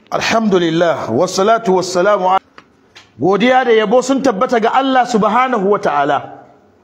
alhamdulillah wassalatu wassalamu godiya da yabo sun tabbata ga Allah subhanahu wata'ala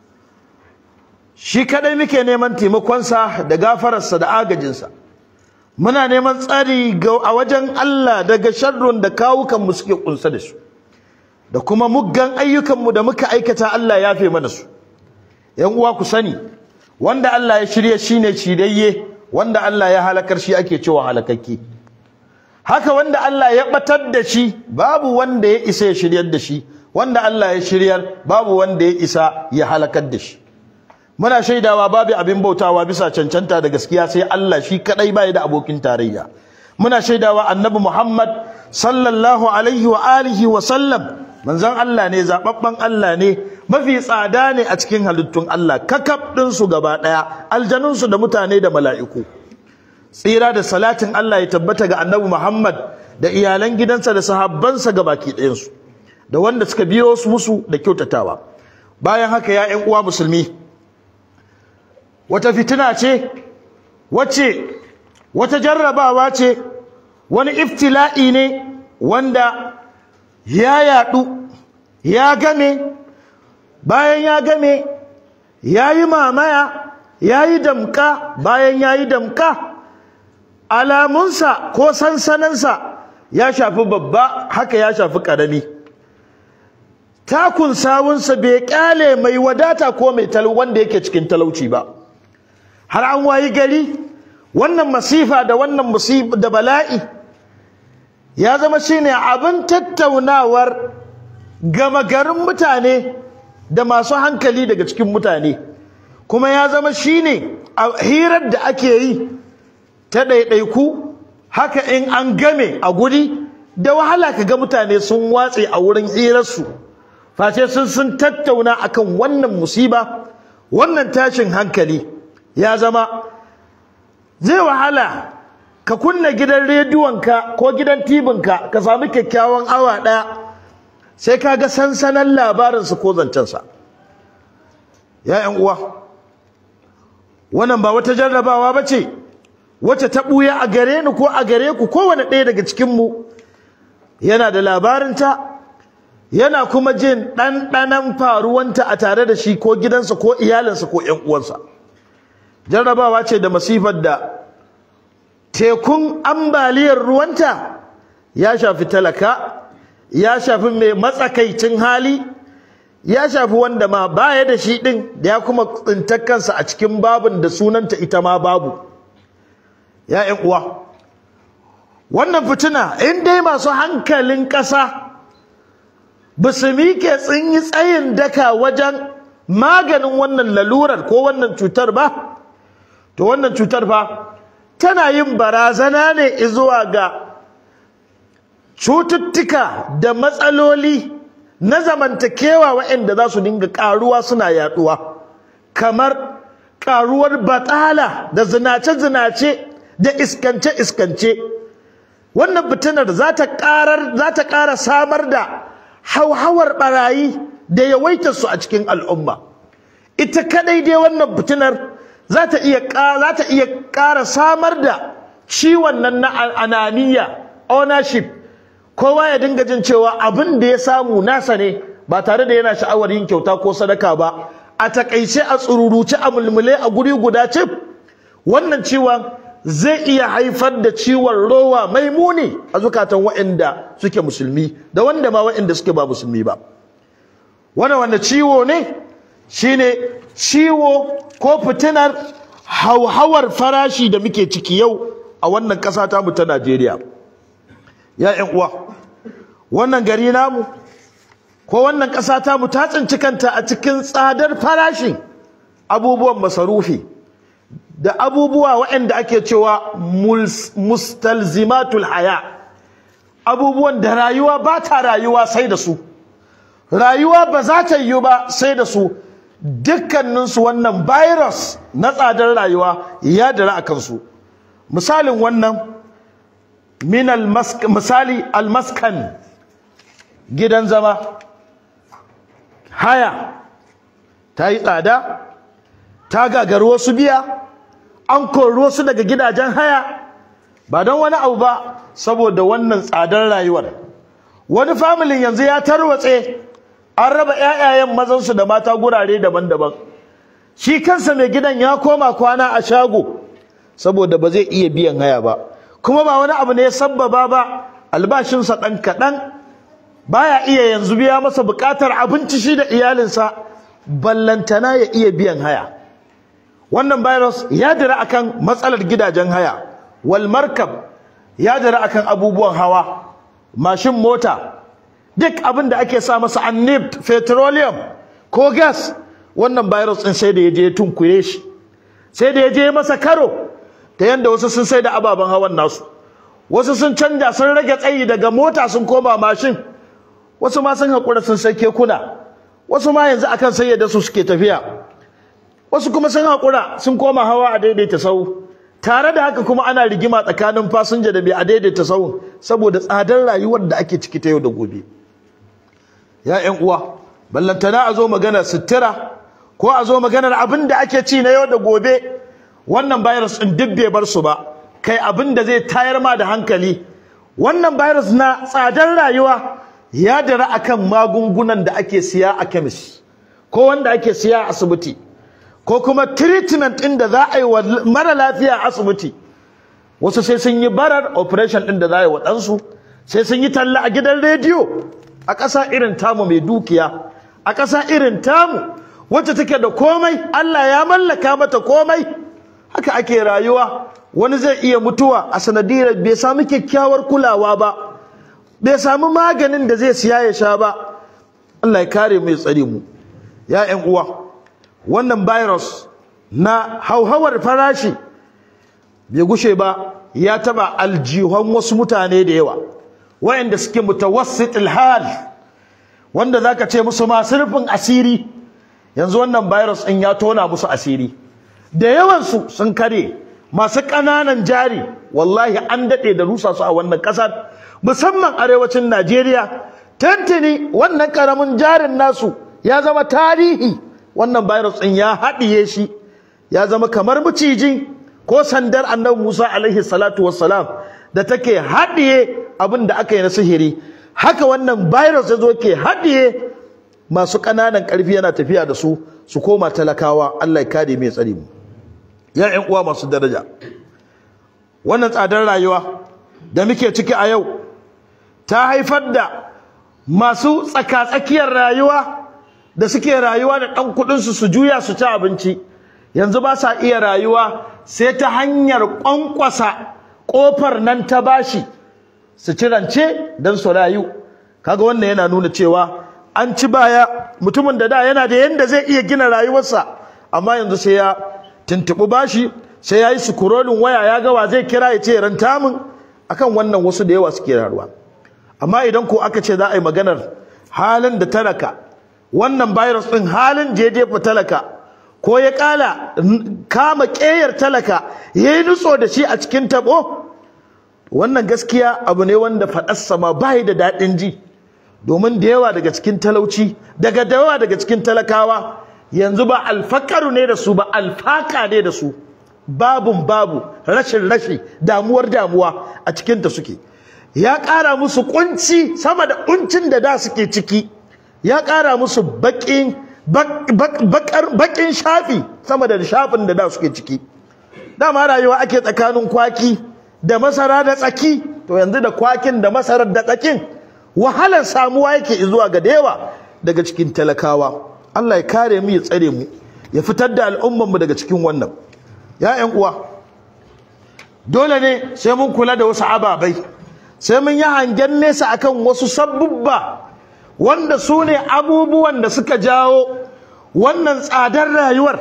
shi kadai muke neman taimakonsa da gafararsa da agajinsa muna neman tsari a wajen Allah daga sharrun da kawukanmu suke kunsa da su da kuma muggan ayyukanmu da muka aikata Allah ya fi mana su yan uwa ku sani wanda Allah ya shirye shine shidayye wanda Allah ya halakar shi ake cewa halakakke haka wanda Allah ya batar da shi babu wanda ya isa ya shiryar da shi wanda Allah ya shiryar babu wanda ya isa ya halakar da shi muna shaidawa babu abin bautawa bisa cancanta da gaskiya sai Allah shi kadai bai da abokin tarayya muna shaidawa annabi Muhammad sallallahu alaihi wa alihi wa sallam manzon Allah ne zababban Allah ne mafi tsada ne a cikin halittun Allah kakab din su gaba daya aljanun su da mutane da mala'iku tsira da salatin Allah ya tabbata ga annabi Muhammad da iyalan gidansa da sahabbansa gabaki ɗayan su da wanda suka biyo su musu da kyautatawa bayan haka ya ƴan uwa musulmi wata fitina ce wacce wata jarrabawa ce wani iftila'i ne wanda ya yadu ya game bayan ya game ya yi mamaya ya yi damka bayan ya yi damka alamunsa ko sansaninsa ya shafi babba haka ya shafi ƙarami takun sawunsa bai ƙyale mai wadata ko mai talau wanda yake cikin talauci ba har an wayi gari wannan masifa da wannan musiba da bala'i ya zama shine abin tattaunawar gama garin mutane da masu hankali daga cikin mutane kuma ya zama shine hirar da ake yi ta ɗaiɗaiku haka in an game a guri da wahala ka ga mutane sun watse a wurin hirarsu face sun sun tattauna akan wannan musiba wannan tashin hankali ya zama zai wahala ka kunna gidan rediyonka ko gidan tibinka ka sami kyakkyawan awa ɗaya sai ka ga sansanan labarinsa ko zancensa ya uwa wannan ba wata jarrabawa ba ce wacce ta ɓuya a gare ni ko a gare ku kowane ɗaya daga cikinmu yana da labarinta yana kuma jin ɗanɗanan faruwanta a tare da shi ko gidansa ko iyalinsa ko ‘yan uwansa jarrabawa ce da masifar da tekun ambaliyar ruwanta ya shafi talaka ya shafi mai matsakaicin hali ya shafi wanda ma baya da shi ɗin da ya kuma tsintar kansa a cikin babin da sunanta ita ma babu ya ‘yan uwa wannan fitina in dai masu hankalin ƙasa ba su miƙe tsinyi tsayin daka wajen maganin wannan lalurar ko wannan cutar ba to wannan cutar fa tana yin barazana ne zuwa ga cututtuka da matsaloli na zamantakewa waɗanda za su dinga ƙaruwa suna yaɗuwa kamar ƙaruwar batala da zinace-zinace da iskance-iskance wannan fitinar za ta ƙara samar da hauhawar barayi da yawaitar su a cikin al'umma ita kadai dai wannan fitinar za ta iya za ta iya ƙara samar da ciwon nan na ananiya ownership kowa ya dinga jin cewa abin da ya samu nasa ne ba tare da yana sha'awar yin kyauta ko sadaka ba a takaice a tsururuce a mulmule a guri guda cif wannan ciwon zai iya haifar da ciwon rowa mai muni a zukatan waɗanda suke musulmi da wanda ma waɗanda suke ba musulmi ba wannan wanda ciwo ne shine ciwo ko fitinar hauhawar farashi da muke ciki yau a wannan ƙasa ta mu ta Najeriya ya ƴan uwa wannan gari namu ko wannan ƙasa ta mu ta tsinci kanta a cikin tsadar farashin abubuwan masarufi da abubuwa waɗanda ake cewa mustalzimatul haya abubuwan da rayuwa ba ta rayuwa sai da su rayuwa ba za ta yiwu ba sai da su dukkaninsu wannan virus na tsadar rayuwa ya dara a kansu misalin wannan min misali almaskan gidan zama haya ta yi tsada ta gagaru wasu biya an kori wasu daga gidajen haya ba don wani abu ba saboda wannan tsadar rayuwar wani familin yanzu ya tarwatse an raba ƴaƴayen mazansu da mata gurare daban-daban shi kansa mai gidan ya koma kwana a shago saboda ba zai iya biyan haya ba kuma ba wani abu ne ya sabbaba ba albashinsa ɗan kaɗan baya iya yanzu biya masa buƙatar abinci shi da iyalinsa ballantana ya iya biyan haya wannan virus ya dira akan matsalar gidajen haya wal markab ya dira akan abubuwan hawa mashin mota duk abin da ake sa masa annib petroleum ko gas wannan virus din sai da ya je tunkure shi sai da ya je masa karo ta yanda wasu sun sai da ababen hawan nasu wasu sun canja sun rage tsayi daga mota sun koma mashin wasu ma sun haƙura sun sai kekuna wasu ma yanzu akan sayyada su suke tafiya wasu kuma sun haƙura sun koma hawa a daidaita sau tare da haka kuma ana rigima tsakanin fasinja da mai a daidaita sau saboda tsadar rayuwar da ake ciki ta yau da gobe ya ƴan uwa ballantana a zo maganar sutura ko a zo maganar abin da ake ci na yau da gobe wannan virus ɗin duk bai bar su ba kai abin da zai tayar ma da hankali wannan virus na tsadar rayuwa ya dara akan magungunan da ake siya a kemis ko wanda ake siya a asibiti ko kuma treatment ɗin da za a yi wa mara lafiya a asibiti wasu sai sun yi barar operation ɗin da za a yi wa ɗansu sai sun yi talla a gidan rediyo a ƙasa irin tamu mai dukiya a ƙasa irin tamu wacce take da komai Allah ya mallaka mata komai haka ake rayuwa wani zai iya mutuwa a sanadiyar bai samu kyakkyawar kulawa ba bai samu maganin da zai siya ya sha ba Allah ya kare mu ya tsare mu ya ƴan uwa wannan virus na hauhawar farashi bai gushe ba ya taba aljihon wasu mutane da yawa wayanda suke mutawassitul hal wanda zaka ce musu masu rufin asiri yanzu wannan virus din ya tona musu asiri da yawan su sun kare masu ƙananan jari wallahi an dade da rusa su a wannan ƙasar musamman arewacin Najeriya tantini wannan karamin jarin nasu ya zama tarihi wannan virus din ya haɗiye shi ya zama kamar maciji ko sandar annabi Musa alaihi salatu wassalam da take haɗiye abin da aka yi na sihiri haka wannan virus ya zo ke haɗiye masu ƙananan ƙarfi yana tafiya da su su koma talakawa Allah ya kare mai tsare mu ya ƴan uwa masu daraja wannan tsadar rayuwa da muke ciki a yau ta haifar da masu tsaka-tsakiyar rayuwa da suke rayuwa da ɗan kuɗinsu su juya su ci abinci yanzu ba sa iya rayuwa sai ta hanyar ƙwanƙwasa ƙofar nan ta bashi su ci rance don su rayu kaga wannan yana nuna cewa an ci baya mutumin da da yana da yanda zai iya gina rayuwarsa amma yanzu sai ya tuntuɓi bashi sai ya yi sukurolin waya ya gawa zai kira ya ce ranta min akan wannan wasu da yawa suke rayuwa amma idan ko aka ce za a yi maganar halin da talaka wannan virus ɗin halin jejefa talaka ko ya ƙala kama ƙeyar talaka ya yi nutso da shi a cikin taɓo wannan gaskiya abu ne wanda faɗarsa ma ba da daɗin ji domin da yawa daga cikin talauci daga da yawa daga cikin talakawa yanzu ba alfakaru ne da su ba alfaka ne da su babun babu rashin rashi damuwar damuwa a cikinta suke ya ƙara musu kunci sama da kuncin da da suke ciki ya ƙara musu baƙin baƙin shafi sama da shafin da da suke ciki dama rayuwa ake tsakanin kwaki da masara da tsaki to yanzu da kwakin da masarar da tsakin wahalar samuwa yake zuwa ga yawa daga cikin talakawa Allah ya kare mu ya tsare mu ya fitar da al'umman mu daga cikin wannan ya ƴan uwa dole ne sai mun kula da wasu ababai sai mun yi hangen nesa akan wasu sabbubba wanda su ne abubuwan da suka jawo wannan tsadar rayuwar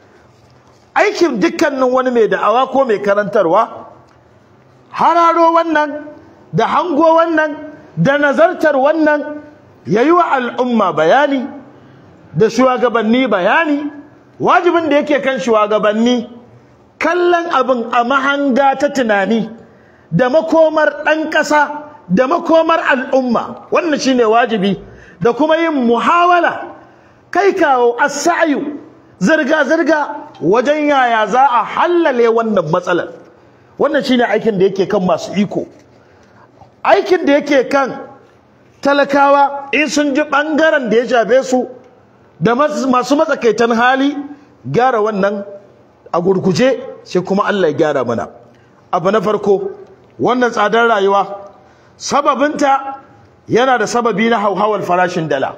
aikin dukkanin wani mai da'awa ko mai karantarwa hararo wannan da hango wannan da nazartar wannan ya yi wa al'umma bayani da shugabanni bayani wajibin da yake kan shugabanni kallon abin a mahanga ta tunani da makomar ɗan ƙasa da makomar al'umma wannan shine wajibi da kuma yin muhawala kai kawo as-sa'yu zirga zirga wajen yaya za a hallale wannan matsalar wannan shine aikin da yake kan masu iko aikin da yake kan talakawa in sun ji ɓangaren da ya shafe su da masu matsakaitan hali gyara wannan a gurguje sai kuma Allah ya gyara mana abu na farko wannan tsadar rayuwa sababinta yana da sababi na hauhawar farashin dala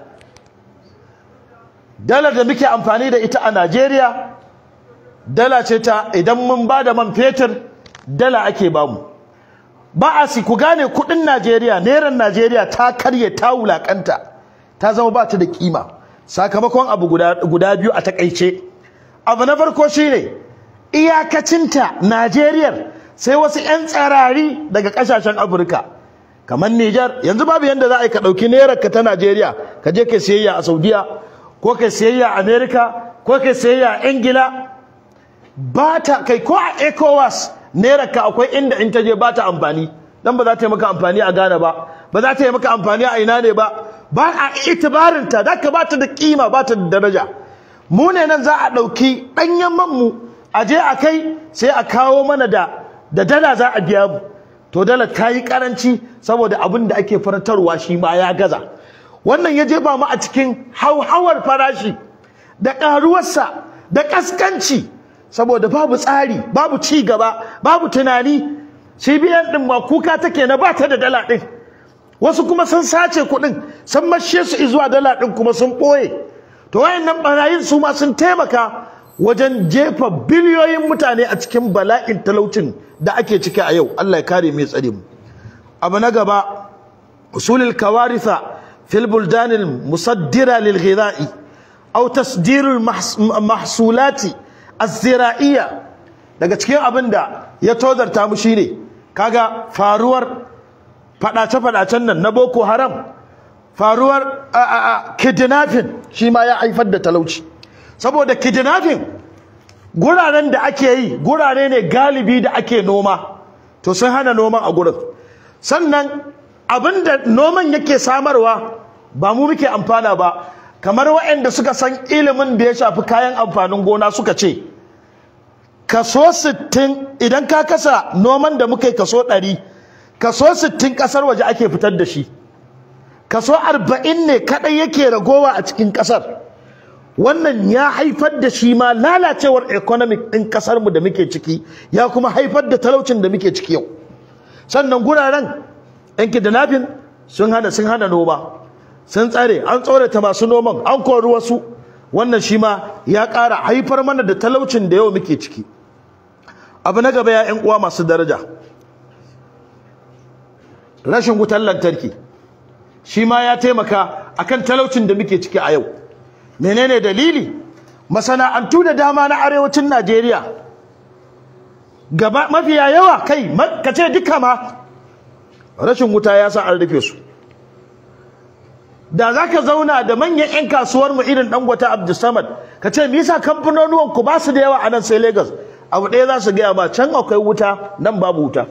dalar da muke amfani da ita a Najeriya dala ce ta idan mun ba da man fetur dala ake bamu ba a si ku gane kudin Najeriya neran Najeriya ta karye ta wulakanta ta zama ba ta da kima sakamakon abu guda, guda biyu a takaice abu na farko shine iyakacinta Najeriya sai wasu 'yan tsarari daga kasashen Afirka kamar Niger yanzu babu yanda za a yi ka ɗauki nerar ka ta Najeriya ka je ka siyayya a Saudiya ko ka siyayya a Amerika ko ka siyayya a Ingila ba ta kai ko a ECOWAS naira ka akwai inda in ta je ba ta amfani dan ba za ta yi maka amfani a Ghana ba ba za ta yi maka amfani a ina ne ba ba a itibarin ta da ka ba ta da kima ba ta da daraja mu ne nan za a ɗauki ɗanyen man mu a je a kai sai a kawo mana da da dala za a biya mu to dala ta yi karanci saboda abin da ake faratarwa shi ma ya gaza wannan ya jefa mu a cikin hauhawar farashi da ƙaruwarsa da ƙaskanci saboda babu tsari babu ci gaba babu tunani CBN din ma kuka take na bata da dala din wasu kuma sun sace kuɗin sun mashe su zuwa dala din kuma sun ɓoye to wayannan barayin su ma sun taimaka wajen jefa biliyoyin mutane a cikin bala'in talaucin da ake ciki a yau Allah ya kare mai tsare mu abu na gaba usulul kawaritha fil buldanil musaddira lil ghidha'i aw tasdirul mahsulati az-zira'iyya daga cikin abin da ya tozarta mu shine kaga faruwar fadace-fadacen nan na Boko Haram faruwar kidnapping shi ma ya haifar da talauci saboda kidnapping guraren da ake yi gurare ne galibi da ake noma to sun hana noman a gurin sannan abin da noman yake samarwa ba mu muke amfana ba kamar waɗanda suka san ilimin da ya shafi kayan amfanin gona suka ce kaso 60 idan ka kasa noman da muka yi kaso 100 kaso 60 kasar waje ake fitar da shi kaso 40 ne kadai yake ragowa a cikin kasar wannan ya haifar da shi ma lalacewar economic din kasar mu da muke ciki ya kuma haifar da talaucin da muke ciki yau sannan guraren yan kidnapping sun hana sun hana noma sun tsare an tsorata masu noman an kori wasu wannan shi ma ya ƙara haifar mana da talaucin da yau muke ciki abu na gaba ya uwa masu daraja rashin wutar lantarki shi ma ya taimaka akan talaucin da muke ciki a yau menene dalili masana'antu da dama na arewacin Najeriya gaba mafiya yawa kai kace duka ma rashin wuta ya sa an rufe su da za ka zauna da manyan 'yan kasuwar mu irin dangwata abdulsamad ka ce me yasa kamfanonuwan ku ba su da yawa a nan sai lagos abu ɗaya za su gaya ba can akwai wuta nan babu wuta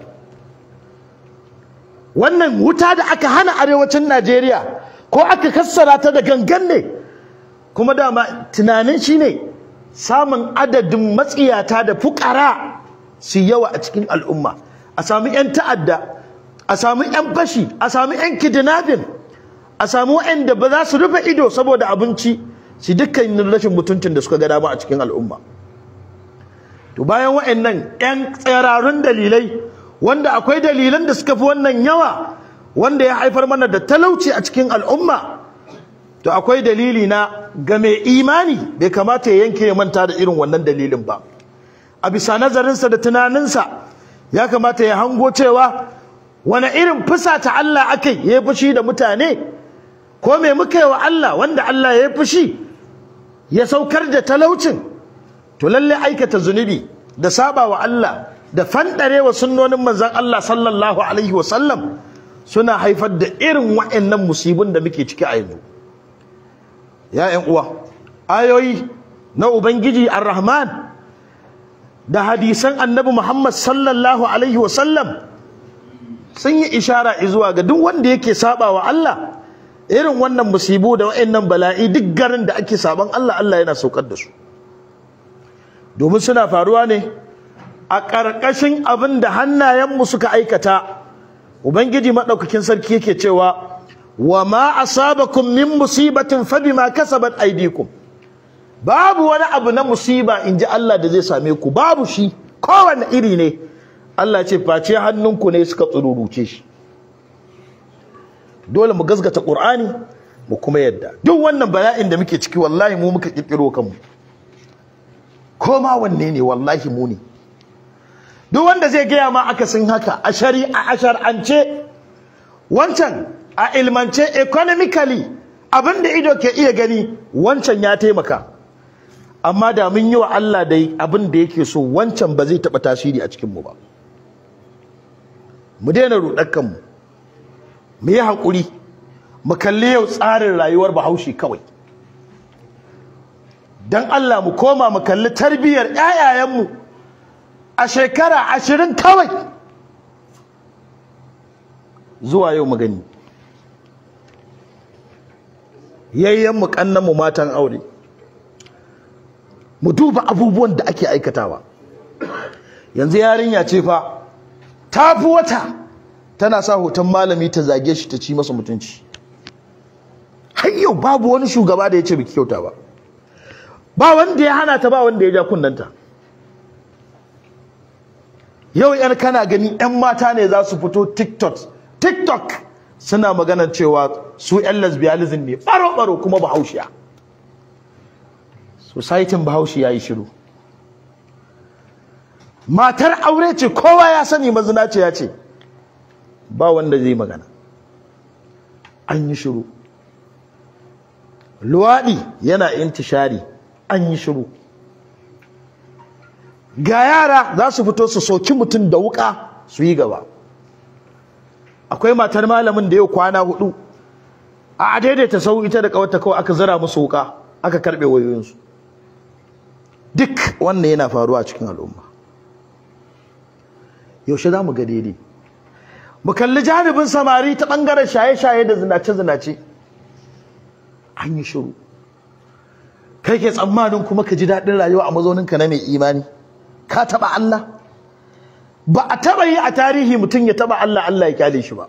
wannan wuta da aka hana arewacin najeriya ko aka kassara ta da gangan ne kuma dama tunanin shi ne samun adadin matsiyata da fukara su yawa a cikin al'umma a sami 'yan ta'adda a sami 'yan fashi a sami 'yan kidnapping a samu waɗanda ba za su rufe ido saboda abinci su dukkanin rashin mutuncin da suka ga dama a cikin al'umma to bayan waɗannan 'yan tsararrun dalilai wanda akwai dalilan da suka fi wannan yawa wanda ya haifar mana da talauci a cikin al'umma to akwai dalili na ga mai imani bai kamata ya yanke ya manta da irin wannan dalilin ba a bisa nazarinsa da tunaninsa ya kamata ya hango cewa wani irin fusa ta Allah akai ya yi fushi da mutane ko me muka yi wa Allah wanda Allah ya yi fushi ya saukar da talaucin to lalle aikata zunubi da saba wa Allah da fandare wa sunnonin manzon Allah sallallahu alaihi wa sallam suna haifar da irin wa'annan musibin da muke ciki a yanzu ya ƴan uwa ayoyi na ubangiji ar-rahman da hadisan annabi Muhammad sallallahu alaihi wa sallam sun yi ishara zuwa ga duk wanda yake saba wa Allah irin wannan musibu da wa'annan bala'i duk garin da ake saban Allah Allah yana saukar da su domin suna faruwa ne a ƙarƙashin abin da hannayenmu suka aikata ubangiji maɗaukakin sarki yake cewa wa ma asabakum min musibatin fa bima kasabat aydikum babu wani abu na musiba in ji Allah da zai same ku babu shi kowane iri ne Allah ce face hannunku ne suka tsururuce shi dole mu gasgata Qur'ani mu kuma yadda duk wannan bala'in da muke ciki wallahi mu muka kirkiro kanmu ko ma wanne ne wallahi mu ne duk wanda zai gaya ma akasin haka a shari'a a shar'ance wancan a ilmance economically abinda ido ke iya gani wancan ya taimaka amma da mun yi wa Allah dai abin da yake so wancan ba zai taɓa tasiri a cikinmu ba mu daina ruɗar kanmu mu yi haƙuri mu kalli yau tsarin rayuwar bahaushe kawai don Allah mu koma mu kalli tarbiyyar ƴaƴayenmu a shekara ashirin kawai zuwa yau mu gani yayyenmu ƙannanmu matan aure mu duba abubuwan da ake aikatawa yanzu yarinya ce fa ta fi wata tana sa hoton malami ta zage shi ta ci masa mutunci har yau babu wani shugaba da ya ce biki kyauta ba ba wanda ya hana ta ba wanda ya ja kunnanta yau yan kana gani yan mata ne za su fito tiktok tiktok suna maganar cewa su yan lesbianism ne baro baro kuma bahaushiya societin bahaushe ya yi shiru matar aure ce kowa ya sani mazinaci ya ce ba wanda zai magana an yi shiru luwaɗi yana intishari an yi shiru ga yara za su fito su soki mutum da wuka su yi gaba akwai matar malamin da yau kwana hudu a daidaita sau ita da kawata kawai aka zara musu wuka aka karbe wayoyinsu duk wannan yana faruwa a cikin al'umma yaushe za mu ga daidai mu kalli janibin samari ta ɓangaren shaye-shaye da zinace-zinace an yi shiru kai ke tsammanin kuma ka ji daɗin rayuwa a mazauninka na mai imani ka taɓa Allah ba a taɓa yi a tarihi mutum ya taɓa Allah Allah ya kyale shi ba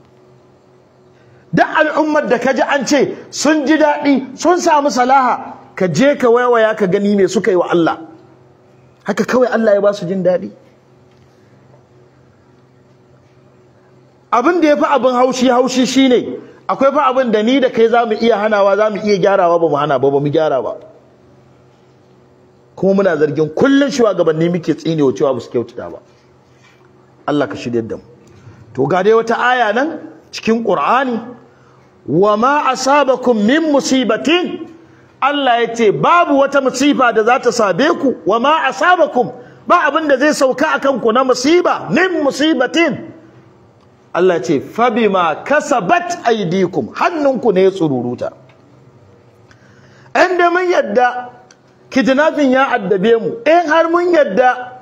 duk al'ummar da ka ji an ce sun ji daɗi sun samu salaha ka je ka waiwaya ka gani me suka yi wa Allah haka kawai Allah ya ba su jin daɗi abin da ya fi abin haushi haushi shine akwai fa abin da ni da kai za mu iya hanawa za mu iya gyarawa ba mu hana ba ba mu gyara ba kuma muna zargin kullum shugabanni muke tsinewa cewa ba su kyautata ba Allah ka shirya da mu to ga dai wata aya nan cikin Qur'ani wa ma asabakum min musibatin Allah ya ce babu wata musifa da za ta sabe ku wa ma asabakum ba abin da zai sauka akan ku na musiba min musibatin Allah ce fabima kasabat aydikum hannunku ne ya tsururuta inda mun yadda kidnapping ya addabe mu in har mun yadda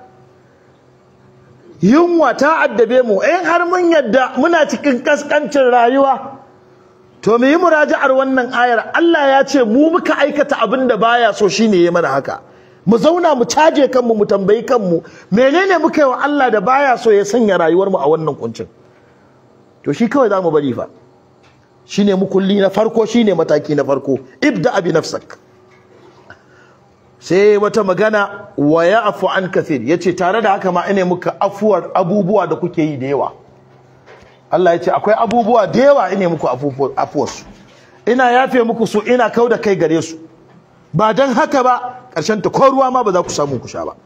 yunwa ta addabe mu in har mun yadda muna cikin kaskancin rayuwa to mu yi muraja'ar wannan ayar Allah ya ce mu muka aikata abin da baya so shine ya mana haka mu zauna mu caje kanmu mu tambayi kanmu menene muka yi wa Allah da baya so ya sanya rayuwar mu a wannan kuncin to shi kawai zamu bari fa shine mukulli na farko shine mataki na farko ibda bi nafsak sai wata magana wa ya'fu an kathir yace tare da haka ma ine muka afuwar abubuwa da kuke yi da yawa Allah yace akwai abubuwa da yawa ine muku afuwar su ina yafe muku su ina kauda kai gare su ba dan haka ba karshen ta ko ruwa ma ba za ku samu ku sha ba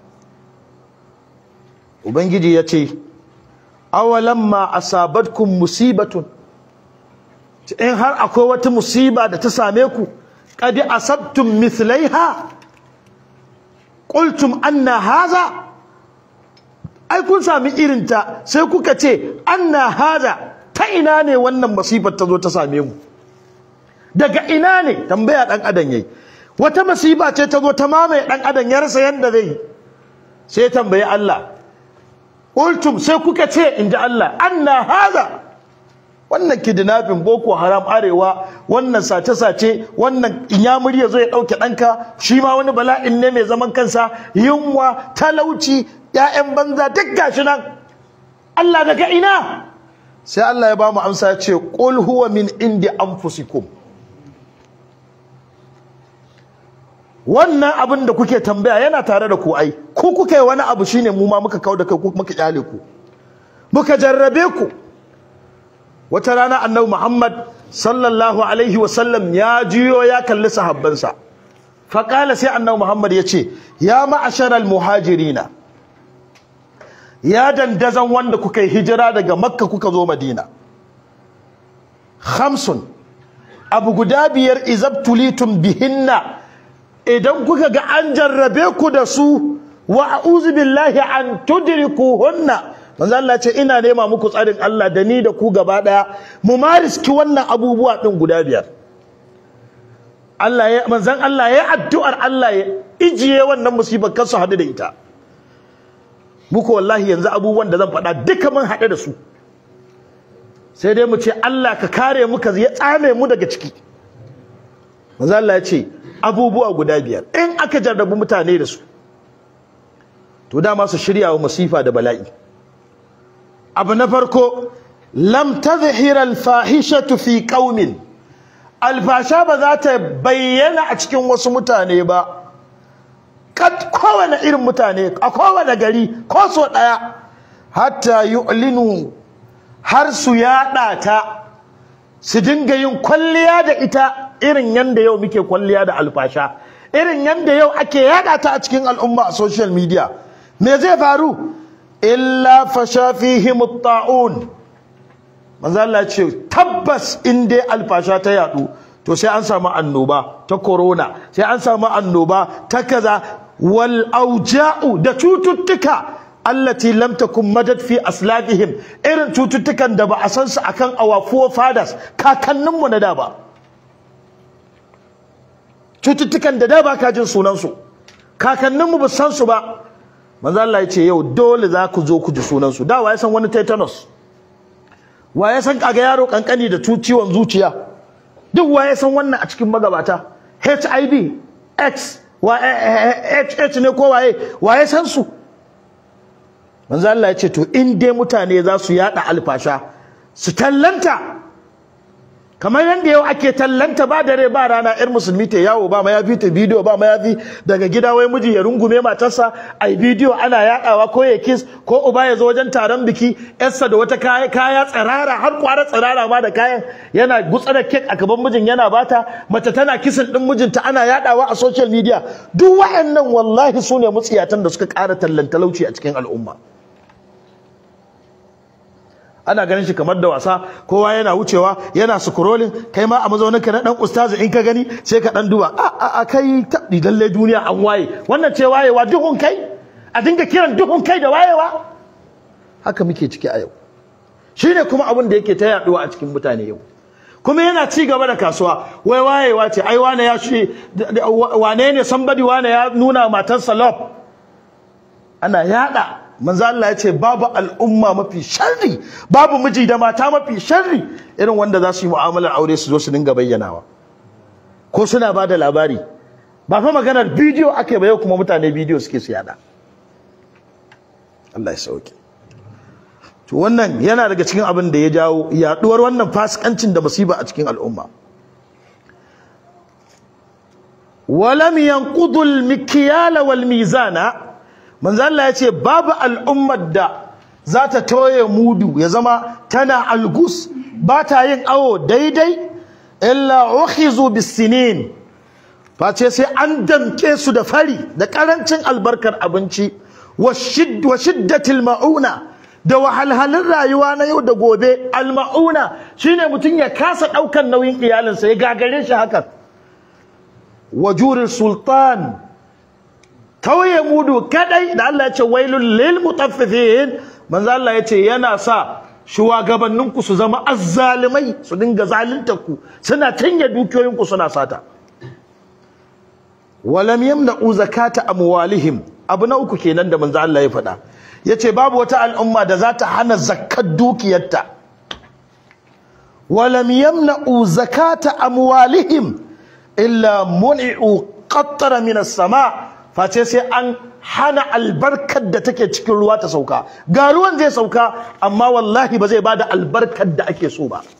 ubangiji yace awalamma asabatkum musibatun in har akwai wata musiba da ta same ku qad asabtum mithlaiha qultum anna haza ai kun sami irin ta sai kuka ce anna haza ta ina ne wannan masifar ta zo ta same mu daga ina ne tambaya dan adam yayi wata masifa ce ta zo ta mamaye dan adam ya rasa yanda zai sai tambaye Allah qultum sai kuka ce inji Allah anna haza wannan kidnapping boko haram arewa wannan sace-sace wannan inyamuri ya zo ya ɗauke ɗanka shi ma wani bala'in ne mai zaman kansa yunwa talauci ƴaƴan banza duk gashi nan Allah daga ina sai Allah ya ba mu amsa ya ce qul huwa min indi anfusikum wannan abin da kuke tambaya yana tare da ku ai ku kuka yi wani abu shine mu ma muka kauda kai ku muka kyale ku muka jarrabe ku wata rana annabi Muhammad sallallahu alaihi wasallam ya jiyo ya kalli sahabbansa faƙala sai annabi Muhammad ya ce ya ma'asharal muhajirina ya dandazan wanda kuka yi hijira daga makka kuka zo madina khamsun abu guda biyar izabtulitum bihinna idan kuka ga an jarrabe ku da su wa a'udhu billahi an tudrikuhunna manzo Allah ce ina nema muku tsarin Allah da ni da ku gaba daya mu mariski wannan abubuwa din guda biyar Allah ya manzon Allah ya addu'ar Allah ya ijiye wannan musibar kansu hadu da ita muku wallahi yanzu abubuwan da zan faɗa duka mun haɗe da su sai dai mu ce Allah ka kare mu ka ya tsame mu daga ciki manzo Allah ya ce abubuwa guda biyar in aka jarrabu mutane da su to dama su shirya wa masifa da bala'i abu na farko lam tazhira al-fahishatu fi qaumin alfasha ba za ta bayyana a cikin wasu mutane ba kad kowane irin mutane a kowane gari ko so daya hatta yu'linu har su yada ta su dinga yin kwalliya da ita irin yanda yau muke kwalliya da alfasha irin yanda yau ake yada ta a cikin al'umma a social media me zai faru illa fasha fihim at-ta'un manzo Allah ce tabbas in dai alfasha ta yadu to sai an samu annoba ta corona sai an samu annoba ta kaza wal auja'u da cututtuka allati lam takun madad fi aslabihim irin cututtukan da ba a san su akan awafuwa fathers kakanninmu na da ba cututtukan da da ba ka jin sunan su kakanninmu ba san su ba manzo Allah ya ce yau dole za ku zo ku ji sunan su da wa ya san wani tetanus wa ya san kaga yaro kankani da ciwon zuciya duk wa ya san wannan a cikin magabata HIV X wa HH ne ko waye wa ya san su manzo Allah ya ce to in dai mutane za su yada alfasha su tallanta kamar yadda yau ake tallanta ba dare ba rana yar musulmi ta yawo ba ma yafi ta bidiyo ba ma yafi daga gida wai miji ya rungume matarsa ai bidiyo ana yadawa ko ya kiss ko uba ya zo wajen taron biki yarsa da wata kaya kaya tsirara har kwara tsirara ma da kayan yana gutsa da kek a gaban mijin yana bata mace tana kisin din mijinta ana yadawa a social media duk wayannan wallahi sune mutsiyatan da suka ƙara tallan talauci a cikin al'umma ana ganin shi kamar da wasa kowa yana wucewa yana scrolling kai ma a mazaunin ka na dan ustazi in ka gani sai ka dan duba a a kai tabdi lalle duniya an waye wannan ce wayewa duhun kai a dinga kiran duhun kai da wayewa haka muke ciki a yau shine kuma abin da yake ta yaduwa a cikin mutane yau kuma yana ci gaba da kasuwa wai wayewa ce ai wane ya shi wane ne somebody wane ya nuna matarsa love ana yada manzo Allah ya ce babu al'umma mafi sharri babu miji da mata mafi sharri irin wanda za su yi mu'amalar aure su zo su dinga bayyanawa ko suna ba da labari ba fa maganar bidiyo ake ba yau kuma mutane bidiyo suke su yada Allah ya sauke to wannan yana daga cikin abin da ya jawo yaduwar wannan fasikancin da musiba a cikin al'umma walam yanqudu al-mikyala wal mizana manzo Allah ya ce babu al'ummar da za ta toye mudu ya zama tana algus ba ta yin awo daidai illa ukhizu bisinin face sai an damke su da fari da karancin albarkar abinci wa shiddatil mauna da wahalhalun rayuwa na yau da gobe almauna shine mutum ya kasa daukan nauyin iyalinsa ya gagare shi hakan wajurul sultan tauye mudu kadai da Allah ya ce wailul lil mutaffifin manzo Allah ya ce yana sa shugabannin ku su zama azzalimai su dinga zalunta ku suna canje dukiyoyin ku suna sata walam yamna'u zakata amwalihim abu na uku kenan da manzo Allah ya faɗa yace babu wata al'umma da za ta hana zakkar dukiyarta walam yamna'u zakata amwalihim illa mun'u qattara min as-sama' face sai an hana albarkar da take cikin ruwa ta sauka ga ruwan zai sauka amma wallahi ba zai bada albarkar da ake so ba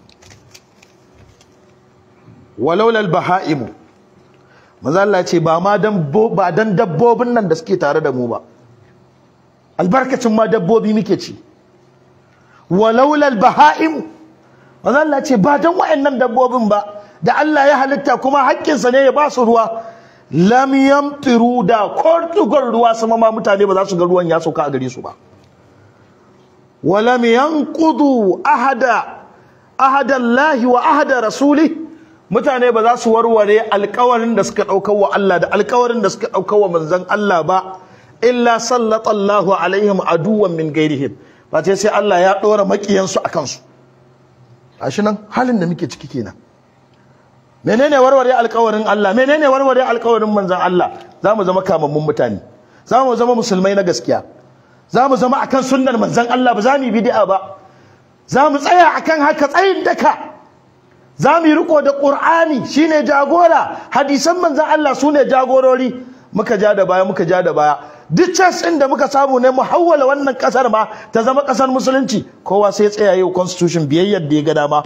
walaula albahaimu manzo Allah ce ba ma dan ba dan dabbobin nan da suke tare da mu ba albarkacin ma dabbobi muke ci walaula albahaimu manzo Allah ce ba dan wayannan dabbobin ba da Allah ya halitta kuma haƙƙinsa ne ya ba su ruwa lam yamtiru da kortugar ruwa sama ma mutane ba za su ga ruwan ya sauka a gare su ba walam yanqudu ahada ahada Allah wa ahada rasuli mutane ba za su warware alƙawarin da suka ɗaukar wa Allah da alƙawarin da suka ɗaukar wa manzon Allah ba illa sallallahu alaihim aduwan min gairihim ba sai Allah ya ɗora maƙiyansu a kansu gashi nan halin da muke ciki kenan menene warware alƙawarin Allah menene warware alƙawarin manzon Allah zamu zama kamammun mutane zamu zama musulmai na gaskiya zamu zama akan sunnar manzon Allah ba zamu yi bid'a ba zamu tsaya akan haka tsayin daka zamu yi riko da Qur'ani shine jagora hadisan manzon Allah sune jagorori muka ja da baya muka ja da baya duk chance din da muka samu ne mu hawwala wannan kasar ma ta zama kasar musulunci kowa sai tsaya yau constitution biyayyar da ya ga dama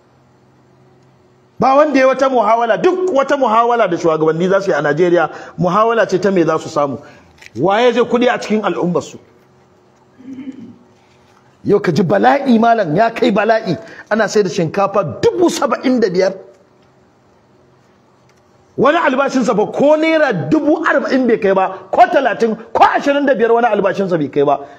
ba wanda ya wata muhawala duk wata muhawala da shugabanni za su yi a Najeriya muhawala ce ta me za su samu waye zai kudi a cikin al'ummarsu yau ka ji bala'i malam ya kai bala'i ana sai da shinkafa dubu saba'in da biyar wani albashinsa ba ko naira dubu arba'in bai kai ba ko talatin ko ashirin da biyar wani albashinsa bai kai ba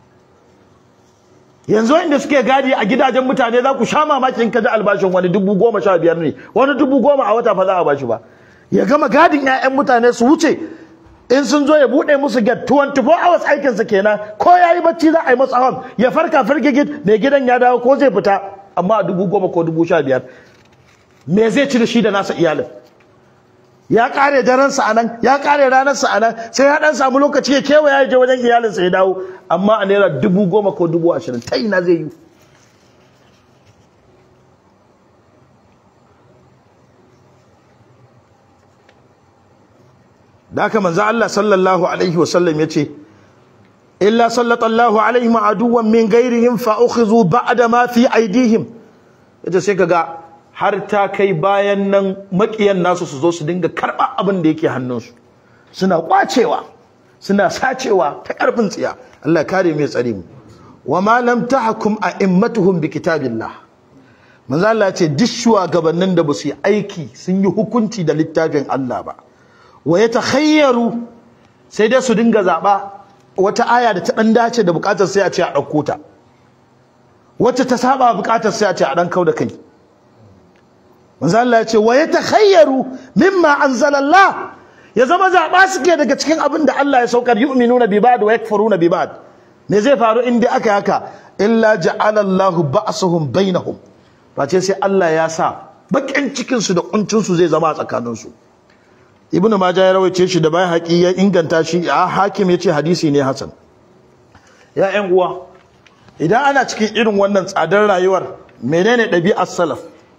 yanzu inda suke gadi a gidajen mutane za ku sha mamakin kaji albashin wani dubu goma sha biyar ne wani dubu goma a wata fa za a bashi ba ya gama gadin 'ya'yan mutane su wuce in sun zo ya buɗe musu get 24 hours aikinsa kenan ko ya yi bacci za a yi masa hawan ya farka firgigit mai gidan ya dawo ko zai fita amma a dubu goma ko dubu sha biyar me zai ci da shi da nasa iyalin ya kare daransa anan ya kare ranarsa anan sai ya dan samu lokaci ya kewaya ya je wajen iyalinsa ya dawo amma a naira dubu goma ko dubu ashirin ta ina zai yi da haka manzo Allah sallallahu alaihi wasallam ya ce illa sallallahu alaihi ma aduwan min gairihim fa ukhizu ba'da ma fi aidihim yace sai kaga har ta kai bayan nan makiyan nasu su zo su dinga karɓa abin da yake hannunsu suna kwacewa suna sacewa ta ƙarfin tsiya Allah kare mai tsare mu wa ma lam tahkum a'immatuhum bi kitabillah manzo Allah ya ce duk shugabannin da ba su yi aiki sun yi hukunci da littafin Allah ba wa yatakhayyaru sai dai su dinga zaba wata aya da ta dan dace da bukatar sai a ce a dauko ta wacce ta saba bukatar sai a ce a dan kau da kai manzo Allah ya ce wa yatakhayyaru mimma anzala Allah ya zama zaba suke daga cikin abin da Allah ya saukar yu'minuna bi ba'd wa yakfuruna bi ba'd me zai faru in dai aka haka illa ja'ala Allah ba'suhum bainahum face sai Allah ya sa bakin cikin su da kuncin su zai zama a tsakanin su ibnu majah ya rawaice shi da bai haƙi ya inganta shi a hakim ya ce hadisi ne hasan ya ƴan uwa idan ana cikin irin wannan tsadar rayuwar menene ɗabi'ar salaf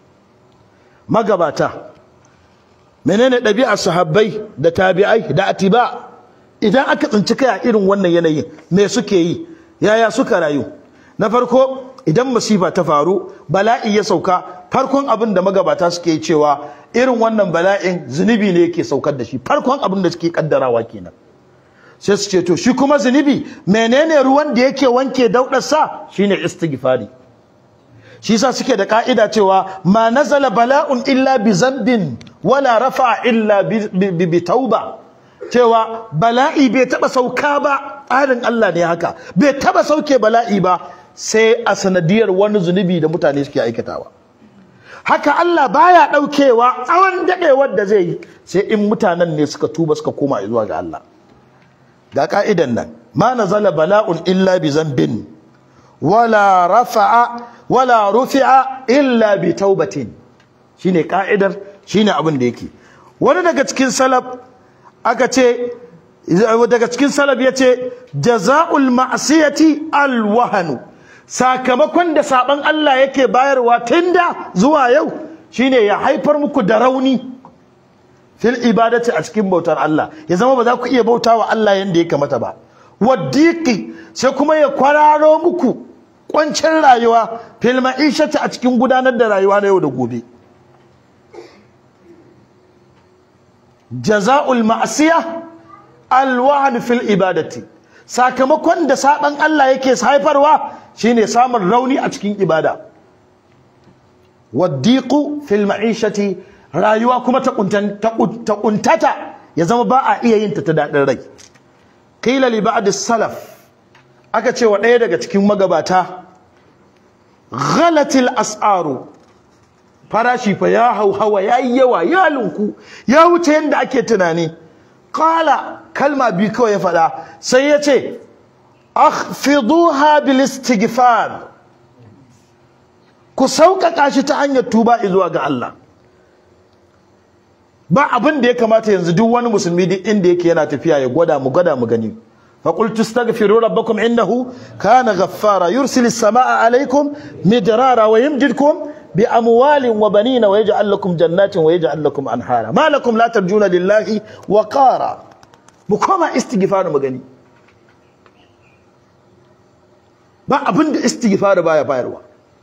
magabata menene ɗabi'ar sahabbai da tabi'ai da atiba idan aka tsinci kai a irin wannan yanayin me suke yi yaya suka rayu na farko idan masifa ta faru bala'i ya sauka farkon abin da magabata suke yi cewa irin wannan bala'in zunubi ne yake saukar da shi farkon abin da suke kaddarawa kenan sai su ce to shi kuma zunubi menene ruwan da yake wanke daudarsa shine istighfari shi yasa suke da ka'ida cewa ma nazala bala'un illa bi zambin wala rafa illa bi, bi, tauba cewa bala'i bai taba sauka ba tsarin Allah ne haka bai taba sauke bala'i ba sai a sanadiyar wani zunubi da mutane suke aikatawa haka Allah baya daukewa tsawon dadewar da zai yi sai in mutanen ne suka tuba suka koma zuwa ga Allah ga ka'idan nan ma nazala bala'un illa bi zambin wala rafa'a wala rufi'a illa bi taubatin shine ka'idar shine abin da yake wani daga cikin salaf aka ce daga cikin salaf yace jazaa'ul ma'siyati alwahanu sakamakon da saban Allah yake bayarwa tunda zuwa yau shine ya haifar muku da rauni fil ibadati a cikin bautar Allah ya zama ba za ku iya bautawa Allah yanda ya kamata ba waddiqi sai kuma ya kwararo muku kwancin rayuwa fil ma'ishati a cikin gudanar da rayuwa na yau da gobe jaza'ul ma'siya alwahan fil ibadati sakamakon da saban Allah yake haifarwa shine samun rauni a cikin ibada waddiqu fil ma'ishati rayuwa kuma ta kuntata ya zama ba a iya yin ta ta dadin rai qila li ba'd salaf aka ce wa ɗaya daga cikin magabata ghalatil as'aru farashi fa ya hauhawa yayi yawa ya linku ya wuce yanda ake tunani qala kalma bi kawai ya faɗa sai ya ce akhfiduha bil istighfar ku sauƙaƙa shi ta hanyar tuba zuwa ga Allah ba abin da ya kamata yanzu duk wani musulmi duk inda yake yana tafiya ya gwada mu gwada mu gani فقلت استغفروا ربكم انه كان غفارا يرسل السماء عليكم مدرارا ويمددكم باموال وبنين ويجعل لكم جنات ويجعل لكم انهارا ما لكم لا ترجون لله وقارا مكما استغفار مغني ba abin da istighfar baya bayarwa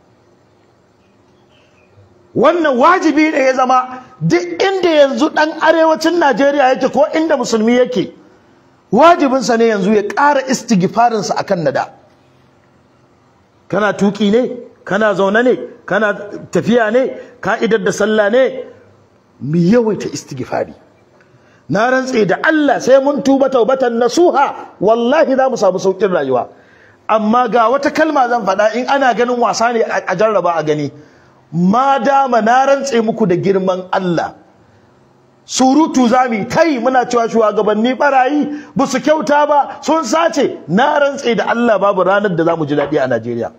wannan wajibi ne ya zama duk inda yanzu dan arewacin Najeriya yake ko inda musulmi yake wajibinsa ne yanzu ya ƙara istighfarinsa a kan nada kana tuƙi ne kana zaune ne kana tafiya ne ka'idar da sallah ne mu yawaita istighfari na rantse da Allah sai mun tuba taubatan nasuha wallahi za mu samu saukin rayuwa amma ga wata kalma zan faɗa in ana ganin wasa ne a jarraba a gani ma dama na rantse muku da girman Allah surutu zami kai muna cewa shugabanni barayi ba su kyauta ba sun sace na rantse da Allah babu ranar da zamu ji daɗi a Najeriya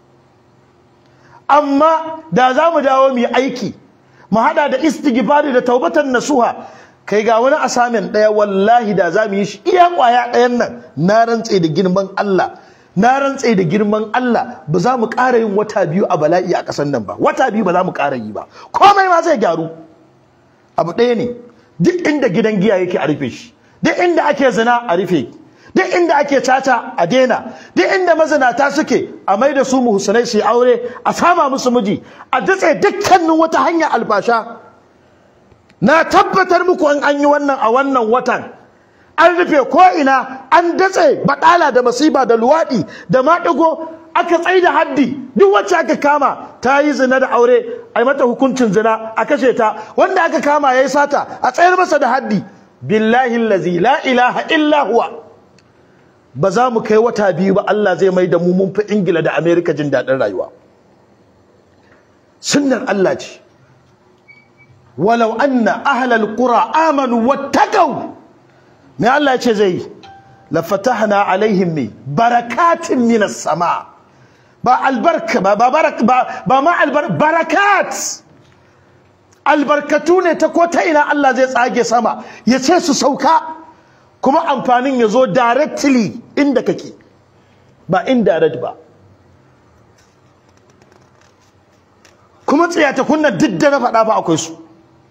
amma da zamu dawo mu yi aiki mu hada da istighfari da taubatan nasuha kai ga wani asamin daya wallahi da zamu yi shi iya kwaya ɗayan nan na rantse da girman Allah na rantse da girman Allah ba za mu ƙara yin wata biyu a bala'i a ƙasar nan ba wata biyu ba za mu ƙara yi ba komai ma zai gyaru abu ɗaya ne duk inda gidan giya yake a rufe shi duk inda ake zina a rufe duk inda ake caca a daina duk inda mazinata suke a mai da su muhsanai su aure a sama musu miji a datse dukkanin wata hanya albasha na tabbatar muku an an yi wannan a wannan watan an rufe ko ina an datse baɗala da masiba da luwaɗi da maɗigo aka tsai da haddi duk wacce aka kama ta yi zina da aure a yi mata hukuncin zina a kashe ta wanda aka kama ya yi sata a tsayar masa da haddi billahi lazi la ilaha illa huwa ba za mu kai wata biyu ba Allah zai mai da mu mun fi ingila da amerika jin daɗin rayuwa sunnar Allah ce walau anna ahlal qura amanu wattaqau me Allah ya ce zai yi lafatahna alaihim mi barakatin minas sama' ba albarka ba ba ba ba ma albar barakat albarkatu ne ta ko ta ina Allah zai tsage sama ya ce su sauka kuma amfanin ya zo directly inda kake ba indirect ba kuma tsayata kunna duk da na faɗa ba akwai su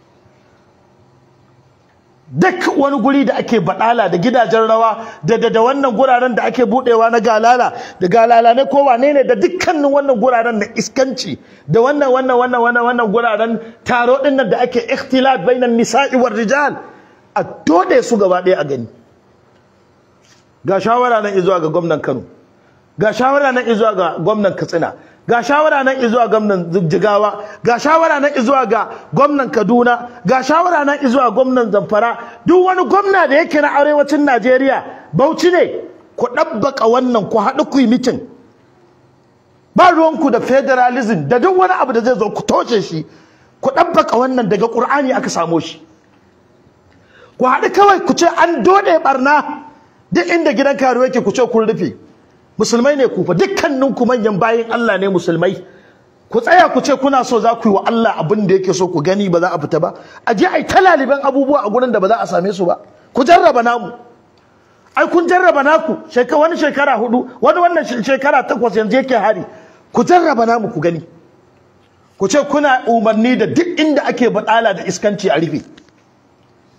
duk wani guri da ake badala da gidajen rawa da da wannan guraren da ake budewa na galala da galala ne ko wane ne da dukkanin wannan guraren na iskanci da wannan wannan wannan wannan wannan guraren taro din nan da ake ikhtilat bainan nisa'i war rijal a dode su gaba ɗaya a gani ga shawara nan izuwa ga gwamnan Kano ga shawara nan izuwa ga gwamnan Katsina ga shawara nan izuwa gwamnan Jigawa ga shawara nan izuwa ga gwamnan Kaduna ga shawara nan izuwa gwamnan Zamfara duk wani gwamna da yake na arewacin Najeriya Bauchi ne ku dabbaka wannan ku haɗu ku yi mitin ba ruwanku da federalism da duk wani abu da zai zo ku toshe shi ku dabbaka wannan daga Qur'ani aka samo shi ku haɗu kawai ku ce an dode barna duk inda gidan karuwa yake ku ce kun rufe musulmai ne ku fa dukkanin ku manyan bayin Allah ne musulmai ku tsaya ku ce kuna so za ku yi wa Allah abin da yake so ku gani ba za a fita ba a je ai talaliban abubuwa a gurin da ba za a same su ba ku jarraba namu ai kun jarraba naku shekara wani shekara hudu wani wannan shekara takwas yanzu yake hari ku jarraba namu ku gani ku ce kuna umarni da duk inda ake badala da iskanci a rufe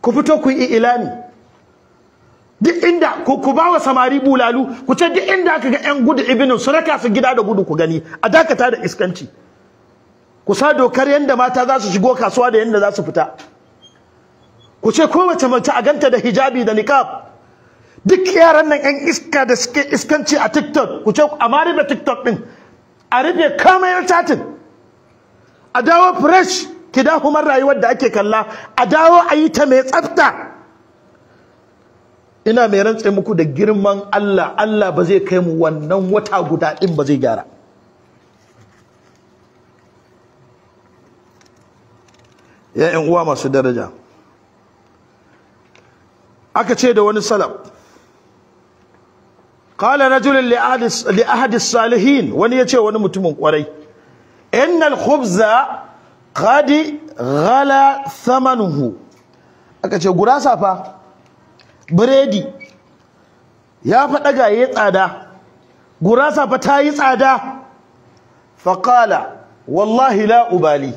ku fito ku yi ilani duk inda ku ku bawa samari bulalu ku ce duk inda aka ga yan gudu ibinin su raka su gida da gudu ku gani a dakata da iskanci ku sa dokar yanda mata za su shigo kasuwa da yanda za su fita ku ce kowace mace a ganta da hijabi da niqab duk yaran nan yan iska da suke iskanci a TikTok ku ce a ma rufe TikTok din a rufe kamayar chatin a dawo fresh kidahumar rayuwar da ake kalla a dawo a yi ta mai tsafta ina mai rantse muku da girman Allah Allah ba zai kai mu wannan wata guda din ba zai gyara ya ƴan uwa masu daraja aka ce da wani salaf qala rajulun li ahadi li ahadi salihin wani yace wani mutumin kwarai innal khubza qad ghala thamanuhu aka ce gurasa fa biredi ya faɗa ga yayi tsada gurasa fa ta yi tsada faqala wallahi la ubali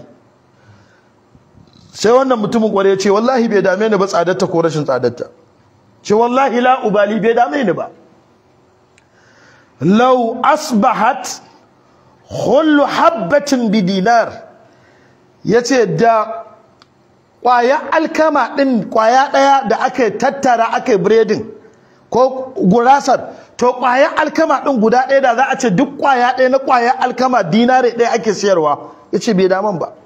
sai wannan mutumin kware ya ce wallahi bai dame ni ba tsadarta ko rashin tsadarta ce wallahi la ubali bai dame ni ba law asbahat khullu habbatin bi dinar yace da kwaya alkama din kwaya daya da aka tattara aka biredin ko gurasar to kwaya alkama din guda daya da za a ce duk kwaya daya na kwaya alkama dinare daya ake siyarwa yace bai daman ba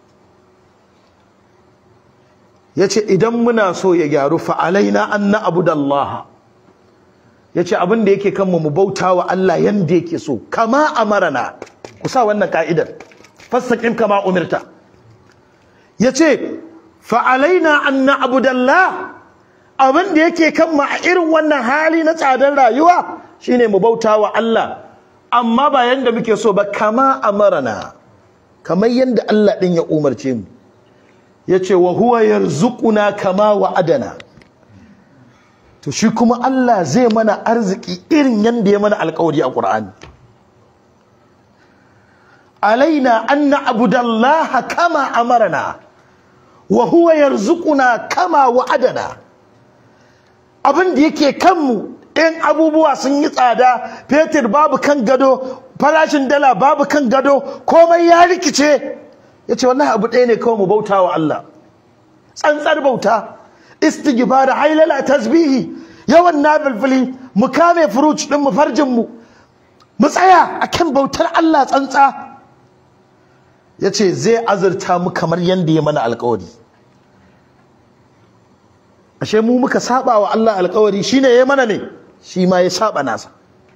ya ce idan muna so ya gyaru fa'alaina an na abu da Allah ya ce abin da yake kanmu mu bauta wa Allah yadda yake so kama a marana ku sa wannan ka'idar fassaƙin kama umirta ya ce fa'alaina an na abu da Allah abin da yake kanmu a irin wannan hali na tsadar rayuwa shine mu bauta wa Allah amma ba yadda muke so ba kama a marana kamar yadda Allah ɗin ya umarce mu ya ce wa huwa yarzuquna kama wa'adana to shi kuma Allah zai mana arziki irin yanda ya mana alƙawari a Qur'ani alaina an na'budallaha kama amarna wa huwa yarzuquna kama wa'adana abin da yake kanmu in abubuwa sun yi tsada fetur babu kan gado farashin dala babu kan gado komai ya rikice ya ce wannan abu ɗaya ne kawai mu bauta wa Allah tsantsar bauta istighfar hailala tasbihi yawan nafilfili mu kame furuci din mu farjin mu mu tsaya akan bautar Allah tsantsa yace zai azurta mu kamar yanda ya mana alƙawari ashe mu muka saba wa Allah alƙawari shine yayi mana ne shi ma ya saba nasa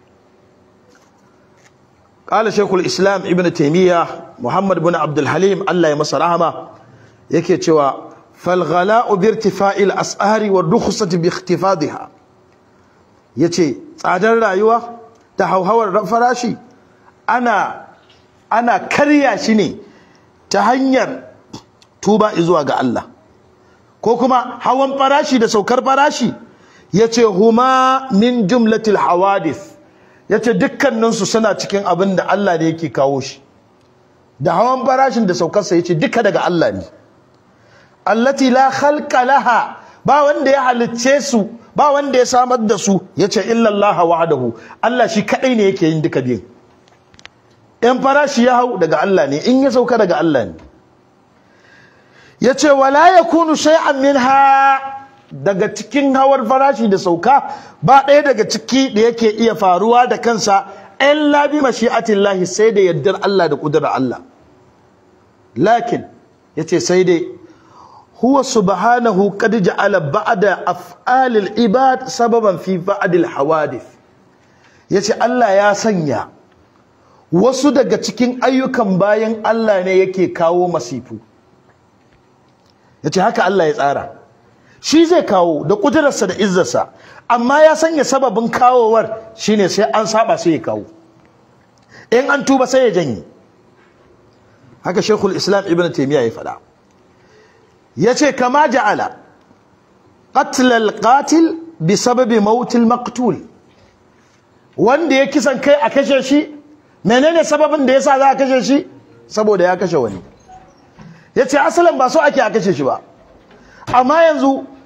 قال شيخ الإسلام ابن تيمية محمد بن عبد الحليم الله يمس رحمه yake cewa falghala'u bi irtifa'il as'ari wa rukhsati bi ikhtifadha yace tsadar rayuwa ta hauhawar farashi ana ana karya shi ne ta hanyar tuba zuwa ga Allah ko kuma hawan farashi da saukar farashi yace huma min jumlatil hawadith yace dukkaninsu suna cikin abin da Allah ne yake kawo shi da hawan farashin da saukarsa yace duka daga Allah ne allati la khalqa laha ba wanda ya halicce su ba wanda ya samar da su yace illa Allah wahdahu Allah shi kadai ne yake yin duka biyun in farashi ya hau daga Allah ne in ya sauka daga Allah ne yace wala yakunu shay'an minha daga cikin hawar farashi da sauka ba ɗaya daga ciki da yake iya faruwa da kansa illa bi mashi'atillahi sai da yaddar Allah da kudurar Allah lakin yace sai dai huwa subhanahu qad ja'ala ba'da af'alil ibad sababan fi ba'dil hawadith yace Allah ya sanya wasu daga cikin ayyukan bayan Allah ne yake kawo masifu yace haka Allah ya tsara shi zai kawo da kudurarsa da izzarsa amma ya sanya sababin kawowar shine sai an saba sai ya kawo in an tuba sai ya janye haka shekul islam ibn taimiyya ya faɗa ya ce kama ja'ala qatlal qatil bi sababi mautil maqtul wanda ya kisan kai a kashe shi menene sababin da yasa za a kashe shi saboda ya kashe wani ya ce asalin ba so ake a kashe shi ba amma yanzu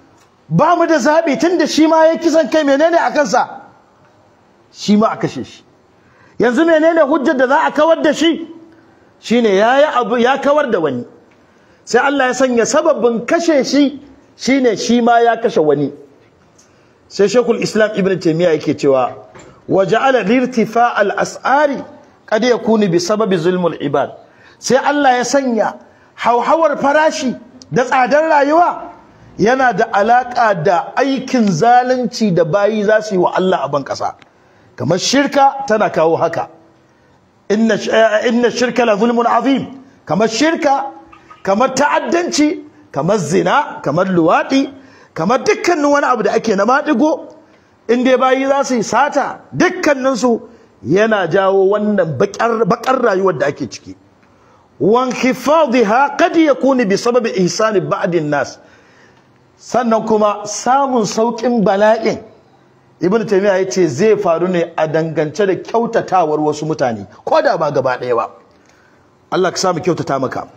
ba mu da zaɓi tun da shi ma ya kisan kai menene a kansa shi ma a kashe shi yanzu menene hujjar da za a kawar da shi shine ya yi abu ya kawar da wani sai Allah ya sanya sababin kashe shi shine shi ma ya kashe wani sai shekul islam ibn taimiyya yake cewa wa ja'ala lirtifa al-as'ari qad yakunu bi sababi zulmul ibad sai Allah ya sanya hauhawar farashi da tsadar rayuwa yana da alaka da aikin zalunci da bayi za su yi wa Allah a ban kasa kamar shirka tana kawo haka inna inna shirka la zulmun azim kamar shirka kamar ta'addanci kamar zina kamar luwadi kamar dukkanin wani abu da ake na maɗigo in dai bayi za su yi sata dukkaninsu yana jawo wannan bakar rayuwar da ake ciki wan hifadhiha qad yakunu bi sababi ihsani ba'din nas sannan kuma samun saukin bala'in ibn taymiya yace zai faru ne a dangance da kyautatawar wasu mutane ko da ba gaba ɗaya ba Allah ka samu kyautata maka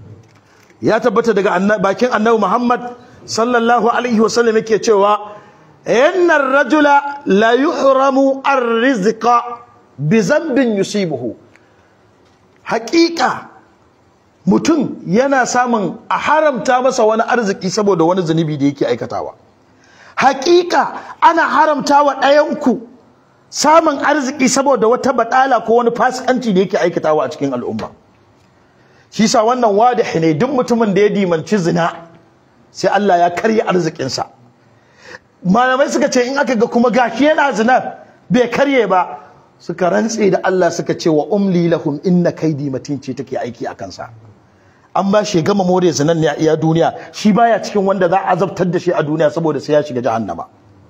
ya tabbata daga bakin annabi Muhammad sallallahu alaihi wasallam yake cewa inna rajula la yuhramu ar-rizqa bi zambin yusibuhu haƙiƙa mutum yana samun a haramta masa wani arziki saboda wani zunubi da yake aikatawa haƙiƙa ana haramta wa ɗayanku samun arziki saboda wata baɗala ko wani fasikanci da yake aikatawa a cikin al'umma shi sa wannan wadahi ne duk mutumin da ya dimanci zina sai Allah ya karya arzikinsa malamai suka ce in aka ga kuma gashi yana zina bai karye ba suka rantse da Allah suka ce wa umli lahum inna kaidi matin ce take aiki a kansa an ba shi gama more zinan ne a iya duniya shi baya cikin wanda za a azabtar da shi a duniya saboda sai ya shiga jahannama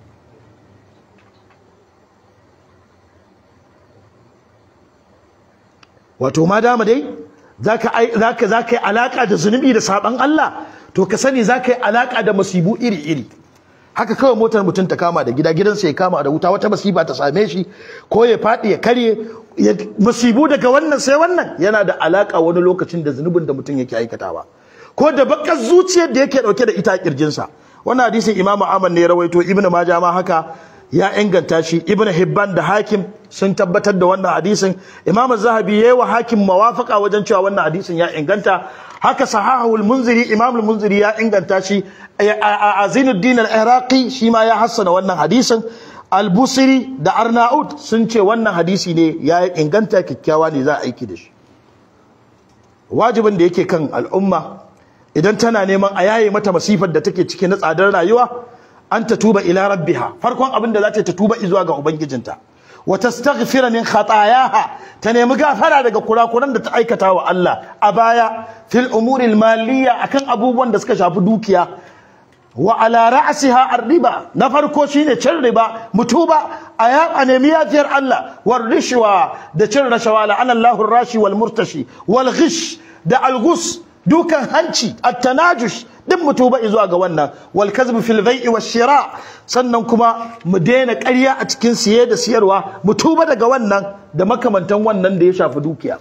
wato ma dama dai zaka zaka zaka yi alaka da zunubi da saban Allah to ka sani zaka yi alaka da masibu iri iri haka kawai motar mutum ta kama da gida gidansa ya kama da wuta wata masiba ta same shi ko ya faɗi ya karye masibu daga wannan sai wannan yana da alaka wani lokacin da zunubin da mutum yake aikatawa ko da bakar zuciyar da yake dauke da ita a kirjinsa wannan hadisin imamu ahmad ne ya rawaito ibnu majah ma haka ya inganta shi ibnu hibban da hakim sun tabbatar da wannan hadisin imamu zahabi yayi wa hakim mawafaka wajen cewa wannan hadisin ya inganta haka sahahul munziri imam munziri ya inganta shi azinuddin al-iraqi shi ma ya hassana wannan hadisin al-busiri da arnaud sun ce wannan hadisi ne ya inganta kikkiawa ne za a aiki da shi wajibin da yake kan al'umma idan tana neman a yaye mata masifar da take ciki na tsadar rayuwa an ta tuba ila rabbiha farkon abin da za ta tuba zuwa ga ubangijinta wa tastaghfira min khatayaha ta nemi gafara daga kurakuran da ta aikata wa Allah a baya fil umuril maliyya akan abubuwan da suka shafi dukiya wa ala ra'siha ar-riba na farko shine cin riba mutuba a ya a nemi yafiyar Allah war rishwa da cin rashawa la Allahu rashi wal murtashi wal ghish da algus dukan hanci at-tanajush duk mutuba zuwa ga wannan wal kazbu fil bai'i wash shira sannan kuma mu daina ƙarya a cikin siye da siyarwa mutuba daga wannan da makamantan wannan da ya shafi dukiya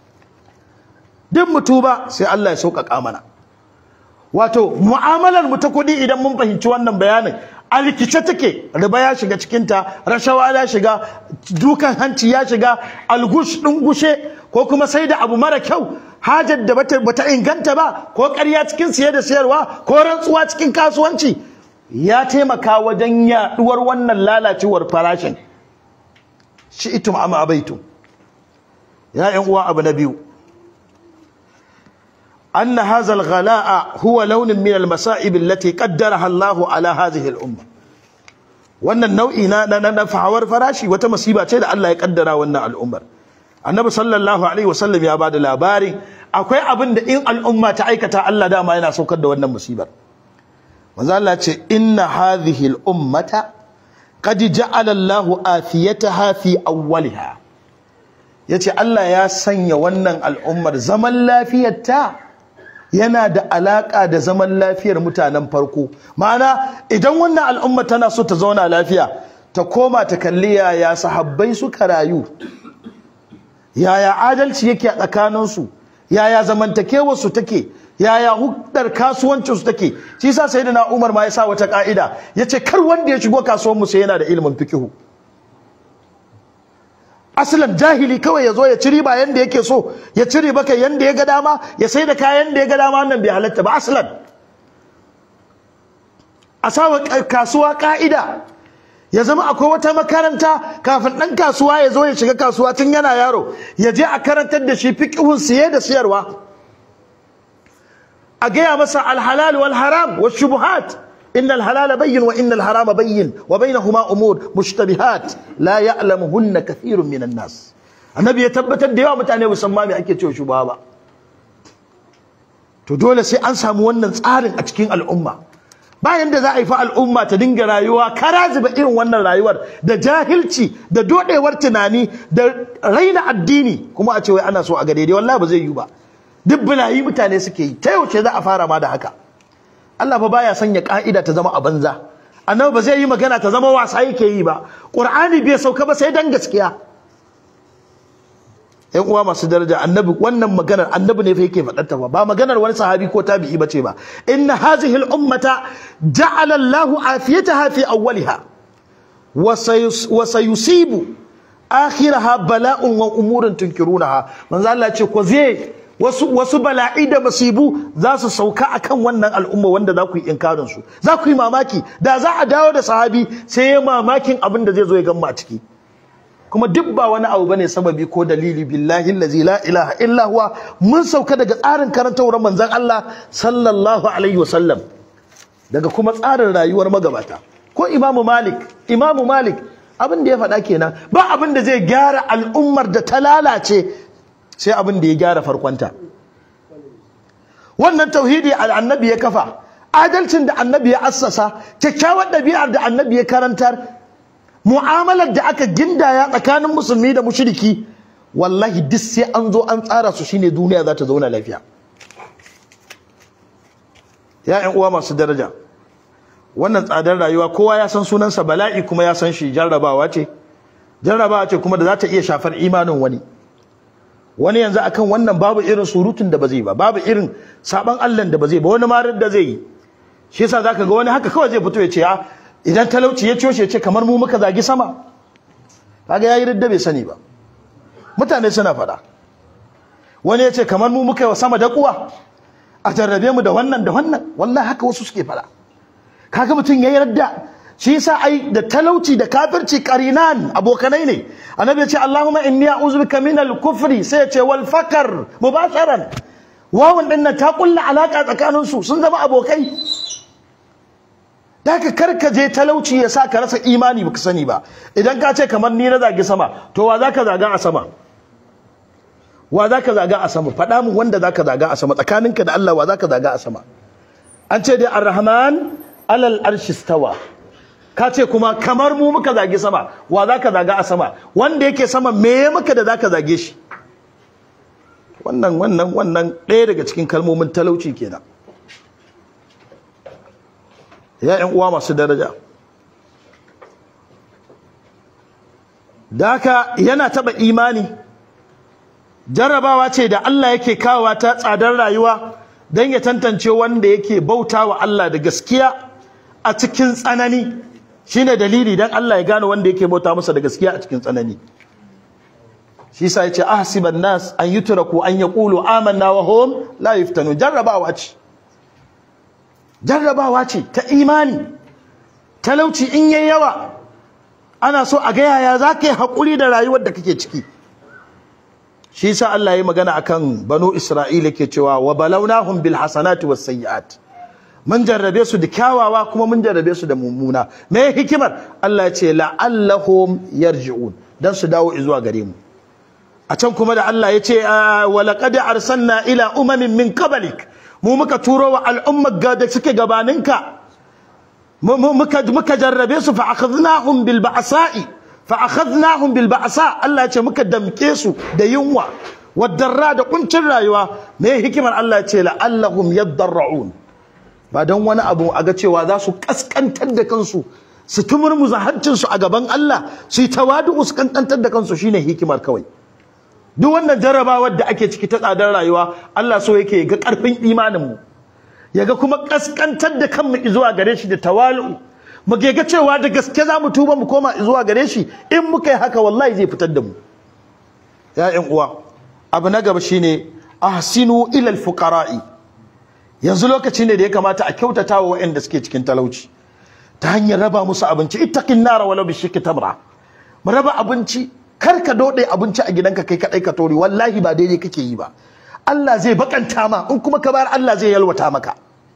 duk mutuba sai Allah ya sauƙaƙa mana wato mu'amalar mu ta kuɗi idan mun fahimci wannan bayanin a rikice take riba ya shiga cikinta rashawa ya shiga dukan hanci ya shiga algush ɗin gushe ko kuma sai da abu mara kyau hajar da bata, bata inganta ba ko ƙarya cikin siye da siyarwa ko rantsuwa cikin kasuwanci ya taimaka wajen yaɗuwar wannan lalacewar farashin shi itum ama abaitum ya ƴan uwa abu na biyu أن هذا الغلاء هو لون من المصائب التي قدرها الله على هذه الأمة wannan nau'i na na na fahawar farashi wata masiba ce da Allah ya kaddara wannan al'ummar annabi sallallahu alaihi wasallam ya bada labarin akwai abin da in al'umma ta aikata Allah dama yana saukar da wannan musibar manzo Allah ce inna hadhihi al'ummata qad ja'ala Allahu afiyataha fi awwaliha yace Allah ya sanya wannan al'ummar zaman lafiyarta yana da alaka da zaman lafiyar mutanen farko ma'ana idan wannan al'umma tana so ta zauna lafiya ta koma ta kalli yaya sahabbai suka rayu yaya adalci yake a tsakaninsu yaya zamantakewarsu take yaya hudar kasuwancin su take shi yasa sayyidina Umar ma ya sa wata ka'ida yace kar wanda ya shigo kasuwar mu sai yana da ilimin fikihu asalan jahili kawai ya zo ya ci riba yanda yake so ya ci riba kai yanda ya ga dama ya sai da kayan da ya ga dama wannan bai halatta ba asalan a sawa kasuwa ka'ida ya zama akwai wata makaranta kafin ɗan kasuwa ya zo ya shiga kasuwa tun yana yaro ya je a karantar da shi fiqhun siye da siyarwa a gaya masa alhalal wal haram wa shubuhat inna alhalala bayyin wa inna alharama bayyin wa bainahuma umur mushtabihat la ya'lamuhunna kathirun minan nas annabi ya tabbatar da yawa mutane musamman me ake cewa shubha ba to dole sai an samu wannan tsarin a cikin al'umma bayan da za a yi fa al'umma ta dinga rayuwa karaziba irin wannan rayuwar da jahilci da dodewar tunani da raina addini kuma a ce wai ana so a ga daidai wallahi ba zai yi ba duk bulayi mutane suke yi ta yaushe za a fara ma da haka Allah fa baya sanya ka'ida ta zama a banza annabi ba zai yi magana ta zama wasa yake yi ba qur'ani bai sauka ba sai dan gaskiya yan uwa masu daraja annabi wannan maganar annabi ne fa yake faɗar ta ba maganar wani sahabi ko tabi'i bace ba inna hazihi al-ummata ja'ala Allahu afiyataha fi awwaliha wa sayusibu akhiraha bala'un wa umurun tunkirunaha manzo Allah ce ko zai wasu wasu bala'i da masibu za su sauka akan wannan al'umma wanda za ku yi inkarin su za ku yi mamaki da za a dawo da sahabi sai ya mamakin abin da zai zo ya gamma a ciki kuma duk ba wani abu bane sababi ko dalili billahi allazi la ilaha illa huwa mun sauka daga tsarin karantawar manzon Allah sallallahu alaihi wasallam daga kuma tsarin rayuwar magabata ko imamu malik imamu malik abin da ya faɗa kenan ba abin da zai gyara al'ummar da ta lalace sai abin da ya gyara farkonta wannan tauhidi annabi ya kafa adalcin da annabi ya assasa kyakkyawar ɗabi'ar da annabi ya karantar mu'amalar da aka gindaya tsakanin musulmi da mushriki wallahi duk sai an zo an tsara su shine duniya za ta zauna lafiya ya ƴan uwa masu daraja wannan tsadar rayuwa kowa ya san sunansa bala'i kuma ya san shi jarrabawa ce jarrabawa ce kuma da za ta iya shafar imanin wani wani yanzu akan wannan babu irin surutun da ba zai ba babu irin saban Allah da ba zai ba wani marar da zai yi shi yasa zaka ga wani haka kawai zai fito ya ce ya idan talauci ya coshe ce kamar mu muka zagi sama kaga yayi ridda bai sani ba mutane suna fada wani ya ce kamar mu muka yi wa sama da kuwa a jarrabe mu da wannan da wannan wallahi haka wasu suke fada kaga mutum yayi radda shi yasa ai da talauci da kafirci qarinan abokanai ne annabi ya ce Allahumma inni a'udhu bika min al-kufri sai ya ce wal fakar mubasharan wawan din nan ta kulla alaka tsakanin su sun zama abokai Daka karka je talauci ya sa ka rasa imani baka sani ba idan ka ce kamar ni na zagi sama to wa zaka zaga a sama wa zaka zaga a sama faɗa mu wanda zaka zaga a sama tsakaninka da Allah wa zaka zaga a sama an ce dai ar-rahman alal arshi stawa ka ce kuma kamar mu muka zagi sama wa zaka zaga a sama wanda yake sama me ya maka da zaka zage shi wannan wannan wannan ɗaya daga cikin kalmomin talauci kenan ya ƴan uwa masu daraja daka yana taba imani jarrabawa ce da Allah yake kawowa ta tsadar rayuwa don ya tantance wanda yake bauta wa Allah da gaskiya a cikin tsanani shine dalili dan Allah ya gane wanda yake bauta masa da gaskiya a cikin tsanani shi yasa yace ahsiban nas an yutraku an yaqulu amanna wa hum la yuftanu jarrabawa ce jarrabawa ce ta imani talauci in yayi yawa ana so a ga yaya zaka yi hakuri da rayuwar da kake ciki shi yasa Allah ya magana akan banu Isra'ila ke cewa wa balawnahum bil hasanati was sayyiat mun jarrabe su da kyawawa kuma mun jarrabe su da mummuna me hikimar Allah ya ce la'allahum yarji'un dan su dawo zuwa gare mu a can kuma da Allah ya ce wa laqad arsalna ila umamin min qablik mu muka turo wa al'ummar da suke gabaninka muka muka jarrabe su fa akhadnahum bil ba'sa'i fa akhadnahum bil ba'sa Allah ya ce muka damke su da yunwa wadarra da kuncin rayuwa me hikimar Allah ya ce la'allahum yadarra'un ba don wani abu a ga cewa za su kaskantar da kansu su tumurmuza hancinsu a gaban Allah su yi tawadu su kaskantar da kansu shine hikimar kawai duk wannan jarrabawar da ake ciki ta tsadar rayuwa Allah so yake ga karfin imanin mu ya ga kuma kaskantar da kanmu zuwa gare shi da tawalu mu ga cewa da gaske za mu tuba mu koma zuwa gare shi in muka yi haka wallahi zai fitar da mu ya ƴan uwa abu na gaba shine ahsinu ila alfuqara'i yanzu lokaci ne da ya kamata a kyautata wa waɗanda suke cikin talauci ta hanyar raba musu abinci ittaqin nara walau bi shikki tamra mu raba abinci kar ka dode abinci a gidanka kai kadai ka tori wallahi ba daidai kake yi ba Allah zai bakanta ma in kuma ka bayar Allah zai yalwata maka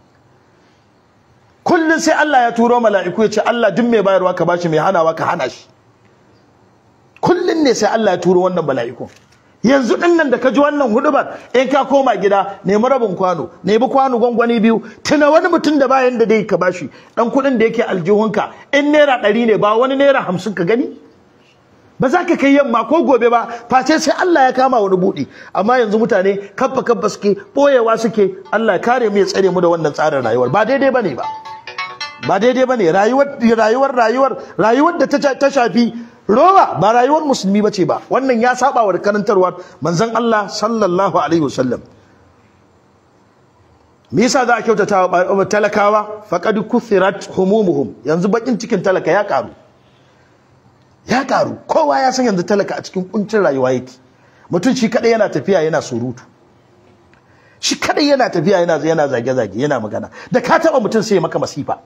kullun sai Allah ya turo mala'iku ya ce Allah duk mai bayarwa ka bashi mai hanawa ka hana shi kullun ne sai Allah ya turo wannan mala'iku yanzu din nan da ka ji wannan hudubar in ka koma gida nemi rabin kwano nemi kwano gwangwani biyu tuna wani mutum da bayan da dai ka bashi dan kuɗin da yake aljihunka in naira ɗari ne ba wani naira hamsin ka gani ba za ka kai yamma ko gobe ba face sai Allah ya kama wani buɗi amma yanzu mutane kabba kabba suke ɓoyewa suke Allah ya kare mu ya tsare mu da wannan tsarin rayuwar ba daidai bane ba ba daidai bane rayuwar rayuwar rayuwar rayuwar da ta shafi rowa ba rayuwar musulmi bace ba wannan ya saba wa karantarwar manzon Allah sallallahu alaihi wasallam me yasa za a kyautata wa talakawa faqad kuthirat humumuhum yanzu bakin cikin talaka ya karu ya karu kowa ya san yanzu talaka a cikin kuncin rayuwa yake mutum shi kadai yana tafiya yana surutu shi kadai yana tafiya yana yana zage zage yana magana da ka taba mutum sai maka masifa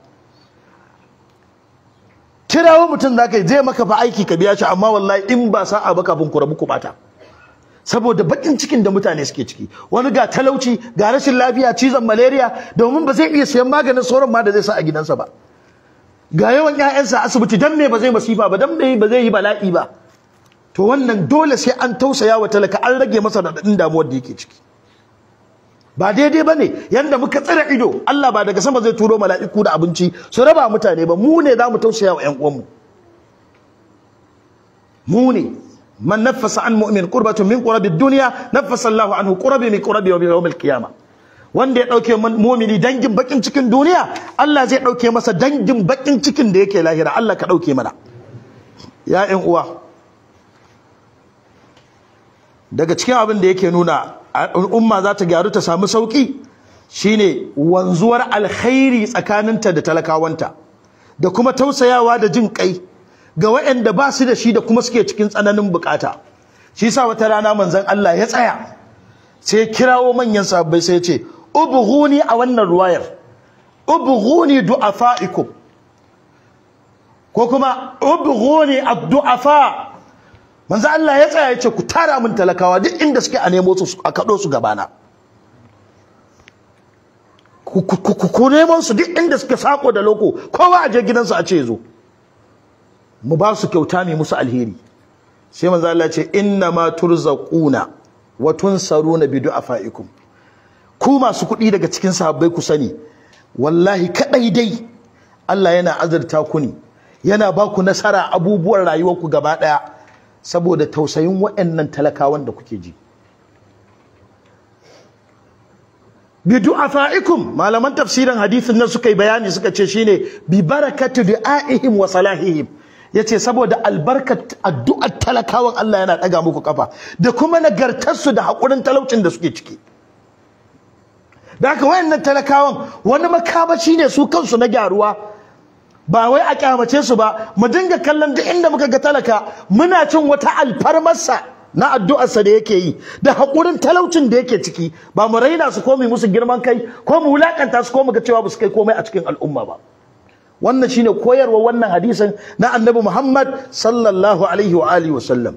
kirawo mutum za ka zai maka fa aiki ka biya shi amma wallahi in ba sa'a ba kafin ku rabu ku bata saboda bakin cikin da mutane suke ciki wani ga talauci ga rashin lafiya cizon malaria domin ba zai iya sayan maganin sauran ma da zai sa a gidansa ba ga yawan ƴaƴansa asibiti dan me ba zai masifa ba dan me ba zai yi bala'i ba to wannan dole sai an tausaya wa talaka an rage masa radadin damuwar da yake ciki ba daidai bane yanda muka tsira ido Allah ba daga sama zai turo mala'iku da abinci su raba mutane ba mu ne zamu tausaya wa ƴan uwanmu mu ne man nafasa an mu'min qurbatun min qurabi dunya nafasa Allahu anhu qurabi min qurabi yawm al-qiyamah wanda ya dauke mu'mini dangin bakin cikin duniya Allah zai dauke masa dangin bakin cikin da yake lahira Allah ka dauke mana ya ƴan uwa daga cikin abin da yake nuna umma za ta gyaru ta samu sauki shine wanzuwar alkhairi tsakaninta da talakawanta da kuma tausayawa da jin kai ga waɗanda ba su da shi da kuma suke cikin tsananin bukata shi yasa wata rana manzon Allah ya tsaya sai kirawo manyan sahabbai sai ya ce ubghuni a wannan ruwayar ubghuni du'afaikum ko kuma ubghuni ad-du'afa manzo Allah ya tsaya yace ku tara min talakawa duk inda suke a nemo su a kado su gabana ku ku nemo su duk inda suke sako da loko kowa a je gidansu a ce zo mu ba su kyauta mai musu alheri sai manzo Allah ya ce inna ma turzaquna wa tunsaruna bi du'afaikum ku masu kuɗi daga cikin sahabbai ku sani wallahi kadai dai Allah yana azurta ku ne yana ba ku nasara abubuwan rayuwarku gaba daya saboda tausayin waɗannan talakawan da kuke ji bi du'afaikum malaman tafsirin hadisin nan suka yi bayani suka ce shine bi barakatu du'aihim wa salahihim yace saboda albarkat addu'ar talakawan Allah yana daga muku kafa da kuma nagartarsu da hakurin talaucin da suke ciki da haka wayannan talakawan wani makamaci ne su kansu na gyaruwa ba wai a kyamace su ba mu dinga kallon duk inda muka ga talaka muna cin wata alfarmarsa na addu'arsa da yake yi da haƙurin talaucin da yake ciki ba mu raina su ko mu musu girman kai ko mu wulakanta su ko mu ga cewa ba su kai komai a cikin al'umma ba wannan shine koyarwa wannan hadisin na annabi Muhammad sallallahu alaihi wa alihi wa sallam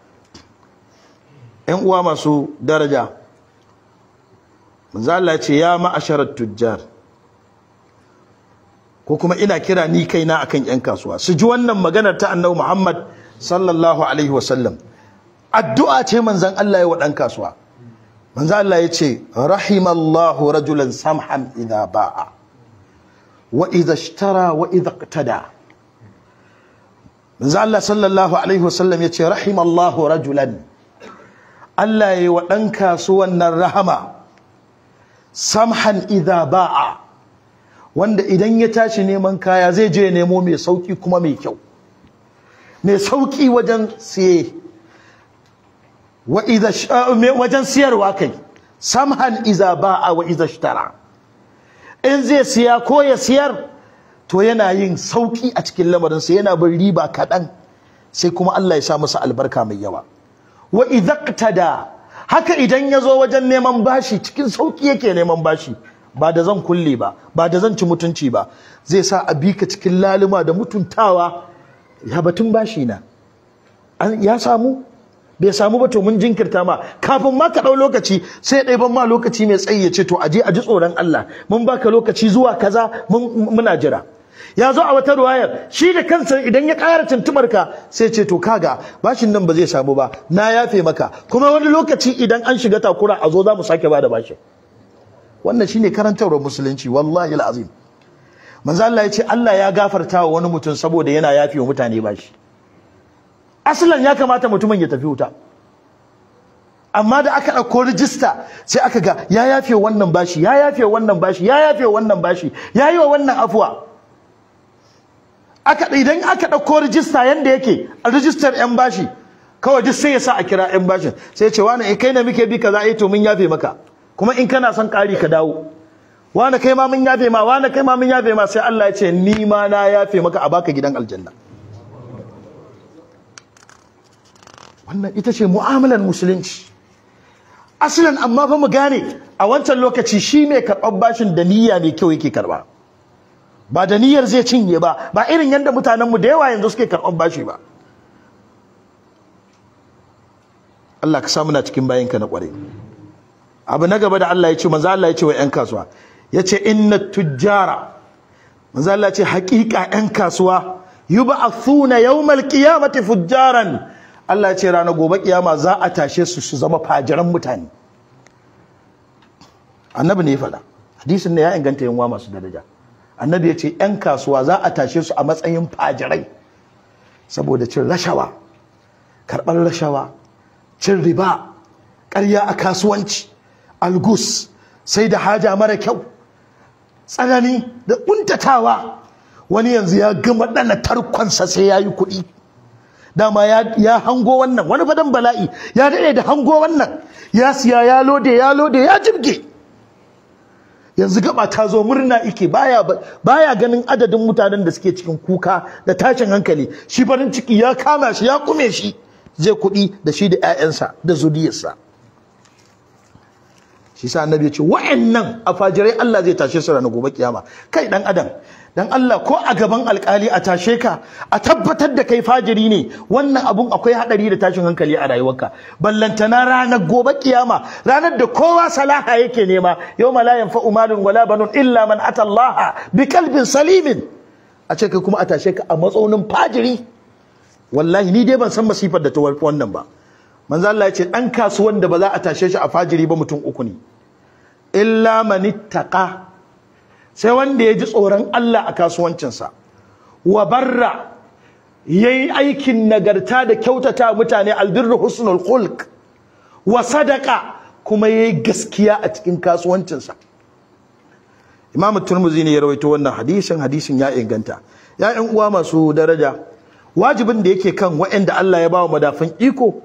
ƴan uwa masu daraja manzo Allah ya ce ya ma'asharat tujjar ko kuma ina kira ni kaina akan yan kasuwa su ji wannan maganar ta annabi Muhammad sallallahu alaihi wasallam addu'a ce manzon Allah ya wa dan kasuwa manzon Allah ya ce rahimallahu rajulan samhan idha ba'a wa idha ishtara wa idha iqtada manzon Allah sallallahu alaihi wasallam ya ce rahimallahu rajulan Allah ya yi wa dan kasuwan nan rahama samhan idha ba'a wanda idan ya tashi neman kaya zai je nemo mai sauki kuma mai kyau mai sauki wajen siye wa idha wajen siyarwa kai samhan iza ba'a wa idha ishtara in zai siya ko ya siyar to yana yin sauki a cikin lamarinsa yana bin riba kaɗan sai kuma Allah ya sa masa albarka mai yawa wa idaqtada haka idan ya zo wajen neman bashi cikin sauki yake neman bashi ba da zan kulle ba ba da zan ci mutunci ba zai sa a bi ka cikin laluma da mutuntawa ya batun bashi na ya samu bai samu ba to mun jinkirta ma kafin ma ka ɗau lokaci sai ɗaya ban ma lokaci mai tsayi ya ce to aje a ji tsoron Allah mun baka lokaci zuwa kaza muna jira ya zo a wata ruwayar shi da kansa idan ya ƙara tuntubar ka sai ce to kaga bashin nan ba zai samu ba na yafe maka kuma wani lokaci idan an shiga takura a zo za mu sake bada bashin wannan shine karantarwar musulunci wallahi alazim manzo Allah ya ce Allah ya gafarta wa wani mutum saboda yana yafe wa mutane bashi asalan ya kamata mutumin ya tafi wuta amma da aka ɗauko rijista sai aka ga ya yafe wannan bashi ya yafe wannan bashi ya yafe wannan bashi ya yi wa wannan afuwa aka idan aka ɗauko rijista yanda yake a rijistar yan bashi kawai duk sai ya sa a kira yan bashin sai ce wani in kai na muke bi kaza eh to mun yafe maka kuma in kana son ƙari ka dawo wani kai ma mun yafe ma wani kai ma mun yafe ma sai Allah ya ce ni ma na yafe maka a baka gidan aljanna wannan ita ce mu'amalar musulunci asalin amma fa mu gane a wancan lokaci shi mai karɓar bashin da niyya mai kyau yake karɓa ba da niyyar zai cinye ba ba irin yadda mutanenmu da yawa yanzu suke karɓar bashi ba Allah ka samu na cikin bayanka na ƙware abu na gaba da Allah ya ce manzo Allah ya ce wa 'yan kasuwa ya ce inna tujjara manzo Allah ya ce haƙiƙa 'yan kasuwa yub'athuna yawmal qiyamati fujjaran Allah ya ce ranar gobe kiyama za a tashe su su zama fajiran mutane annabi ne ya faɗa hadisin ne ya inganta yanwa masu daraja annabi ya ce 'yan kasuwa za a tashe su a matsayin fajirai saboda cin rashawa karɓar rashawa cin riba ƙarya a kasuwanci algus sai da haja mara kyau tsanani da ƙuntatawa wani yanzu ya gama ɗana tarkonsa sai ya yi kuɗi dama ya hango wannan wani fadan bala'i ya daɗe da hango wannan ya siya ya lode ya lode ya jibge yanzu gaba ta zo murna ike baya baya ganin adadin mutanen da suke cikin kuka da tashin hankali shi farin ciki ya kama shi ya kume shi zai kuɗi da shi da 'ya'yansa da zuriyarsa shi sa annabi ya ce wa'annan afajirai Allah zai tashe su ranar gobe kiyama kai dan adam dan Allah ko a gaban alkali a tashe ka a tabbatar da kai fajiri ne wannan abun akwai hadari da tashin hankali a rayuwarka ballantana ranar gobe kiyama ranar da kowa salaha yake nema yawma la yanfa'u malun wala banun illa man ata Allah bi qalbin salimin a ce kai kuma a tashe ka a matsaunin fajiri wallahi ni dai ban san masifar da ta wannan ba manzo Allah ya ce dan kasuwan da ba za a tashe shi a fajiri ba mutum uku ne illa man ittaqa sai wanda ya ji tsoron Allah a kasuwancinsa wa barra yayi aikin nagarta da kyautata mutane albirru husnul khulq wa sadaqa kuma yayi gaskiya a cikin kasuwancinsa Imam Turmuzi ne ya rawaito wannan hadisin hadisin ya inganta ya ƴan uwa masu daraja wajibin da yake kan waɗanda Allah ya bawa madafin iko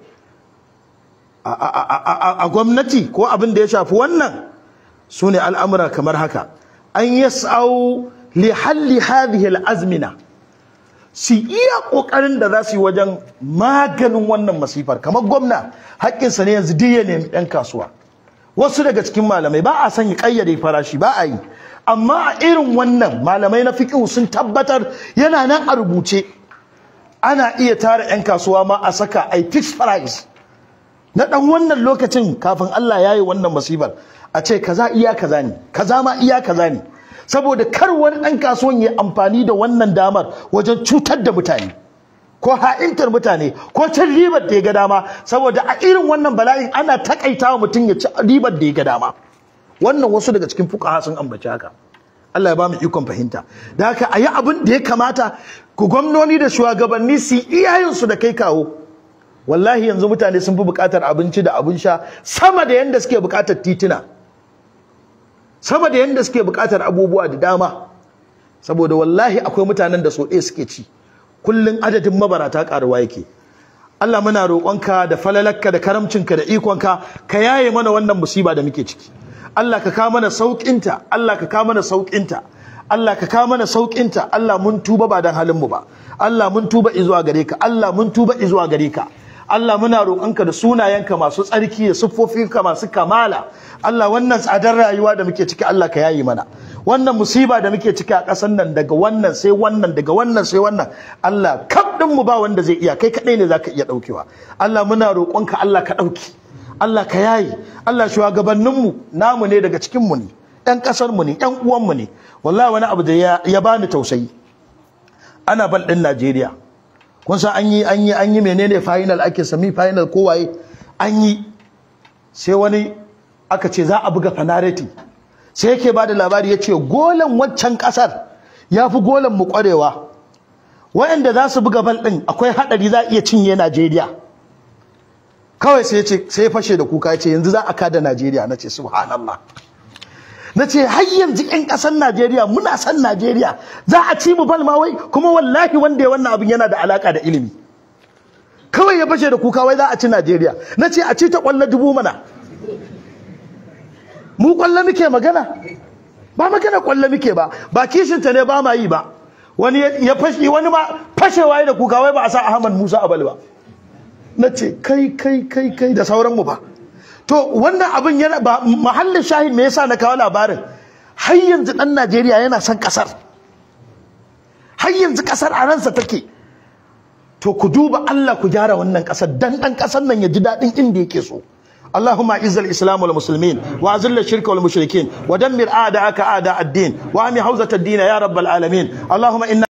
a gwamnati ko abin da ya shafi wannan su ne al'amura kamar haka an yas'au li halli hadhihi al'azmina su iya kokarin da za su yi wajen maganin wannan masifar kamar gwamna haƙƙinsa ne yanzu duk ya nemi ɗan kasuwa wasu daga cikin malamai ba a son ya ƙayyade farashi ba a yi amma a irin wannan malamai na fiqh sun tabbatar yana nan a rubuce ana iya tara 'yan kasuwa ma a saka a fixed price na ɗan wannan lokacin kafin Allah ya yi wannan masifar a ce kaza iya kaza ne kaza ma iya kaza ne saboda kar wani ɗan kasuwan ya amfani da wannan damar wajen cutar da mutane ko ha'intar mutane ko cin ribar da ya ga dama saboda a irin wannan bala'in ana takaita wa mutum ya ci ribar da ya ga dama wannan wasu daga cikin fuqaha sun ambaci haka Allah ya ba mu ikon fahimta da haka a yi abin da ya kamata ku gwamnoni da shugabanni su iyayensu da kai kawo wallahi yanzu mutane sun fi buƙatar abinci da abin sha sama da yanda suke buƙatar tituna sama da yanda suke buƙatar abubuwa da dama saboda wallahi akwai mutanen da so ɗaya suke ci kullum adadin mabarata ƙaruwa yake Allah muna roƙonka da falalarka da karamcinka da ikonka ka yaye mana wannan musiba da muke ciki Allah ka kawo mana sauƙinta Allah ka kawo mana sauƙinta Allah ka kawo mana sauƙinta Allah mun tuba ba dan halin mu ba Allah mun tuba izuwa gare ka Allah mun tuba izuwa gare ka Allah muna roƙonka da sunayenka masu tsarki da siffofinka masu kamala Allah wannan tsadar rayuwa da muke ciki Allah ka yayi mana wannan musiba da muke ciki a ƙasar nan daga wannan sai wannan daga wannan sai wannan Allah kaf din mu ba wanda zai iya kai kadai ne zaka iya daukewa Allah muna roƙonka Allah ka dauki Allah ka yayi Allah shugabannin mu namu ne daga cikin mu ne ɗan ƙasar mu ne ɗan uwan mu ne wallahi wani abu da ya, ya bani tausayi ana bal ɗin Najeriya kun san an yi an yi an yi menene final ake semi final kowaye an yi sai wani aka ce za a buga fanareti sai yake bada labari yace golan waccan kasar yafi golan mu kwarewa wayanda za su buga bal din akwai hadari za iya cinye Najeriya kawai sai yace sai ya fashe da kuka yace yanzu za a kada Najeriya nace subhanallah nace har yanzu ƴan ƙasar Najeriya muna san Najeriya za a ci mu bal ma wai kuma wallahi wanda ya wannan abin yana da alaka da ilimi kawai ya fashe da kuka wai za a ci Najeriya nace a ci ta kwallo dubu mana mu kwallo muke magana ba magana kwallo muke ba ba kishin ta ne ba ma yi ba wani ya fashi wani ma fashewa da kuka wai ba a sa Ahmad Musa Abal ba nace kai kai kai kai da sauran mu ba to wannan abin yana ba mahallin shahid me yasa na kawo labarin har yanzu dan Najeriya yana son kasar har yanzu kasar a ransa take to ku duba Allah ku gyara wannan kasar dan dan kasar nan ya ji dadin inda yake so اللهم اعز الاسلام والمسلمين واذل الشرك والمشركين ودمر اعداءك اعداء الدين واهم حوزه الدين يا رب العالمين اللهم إنا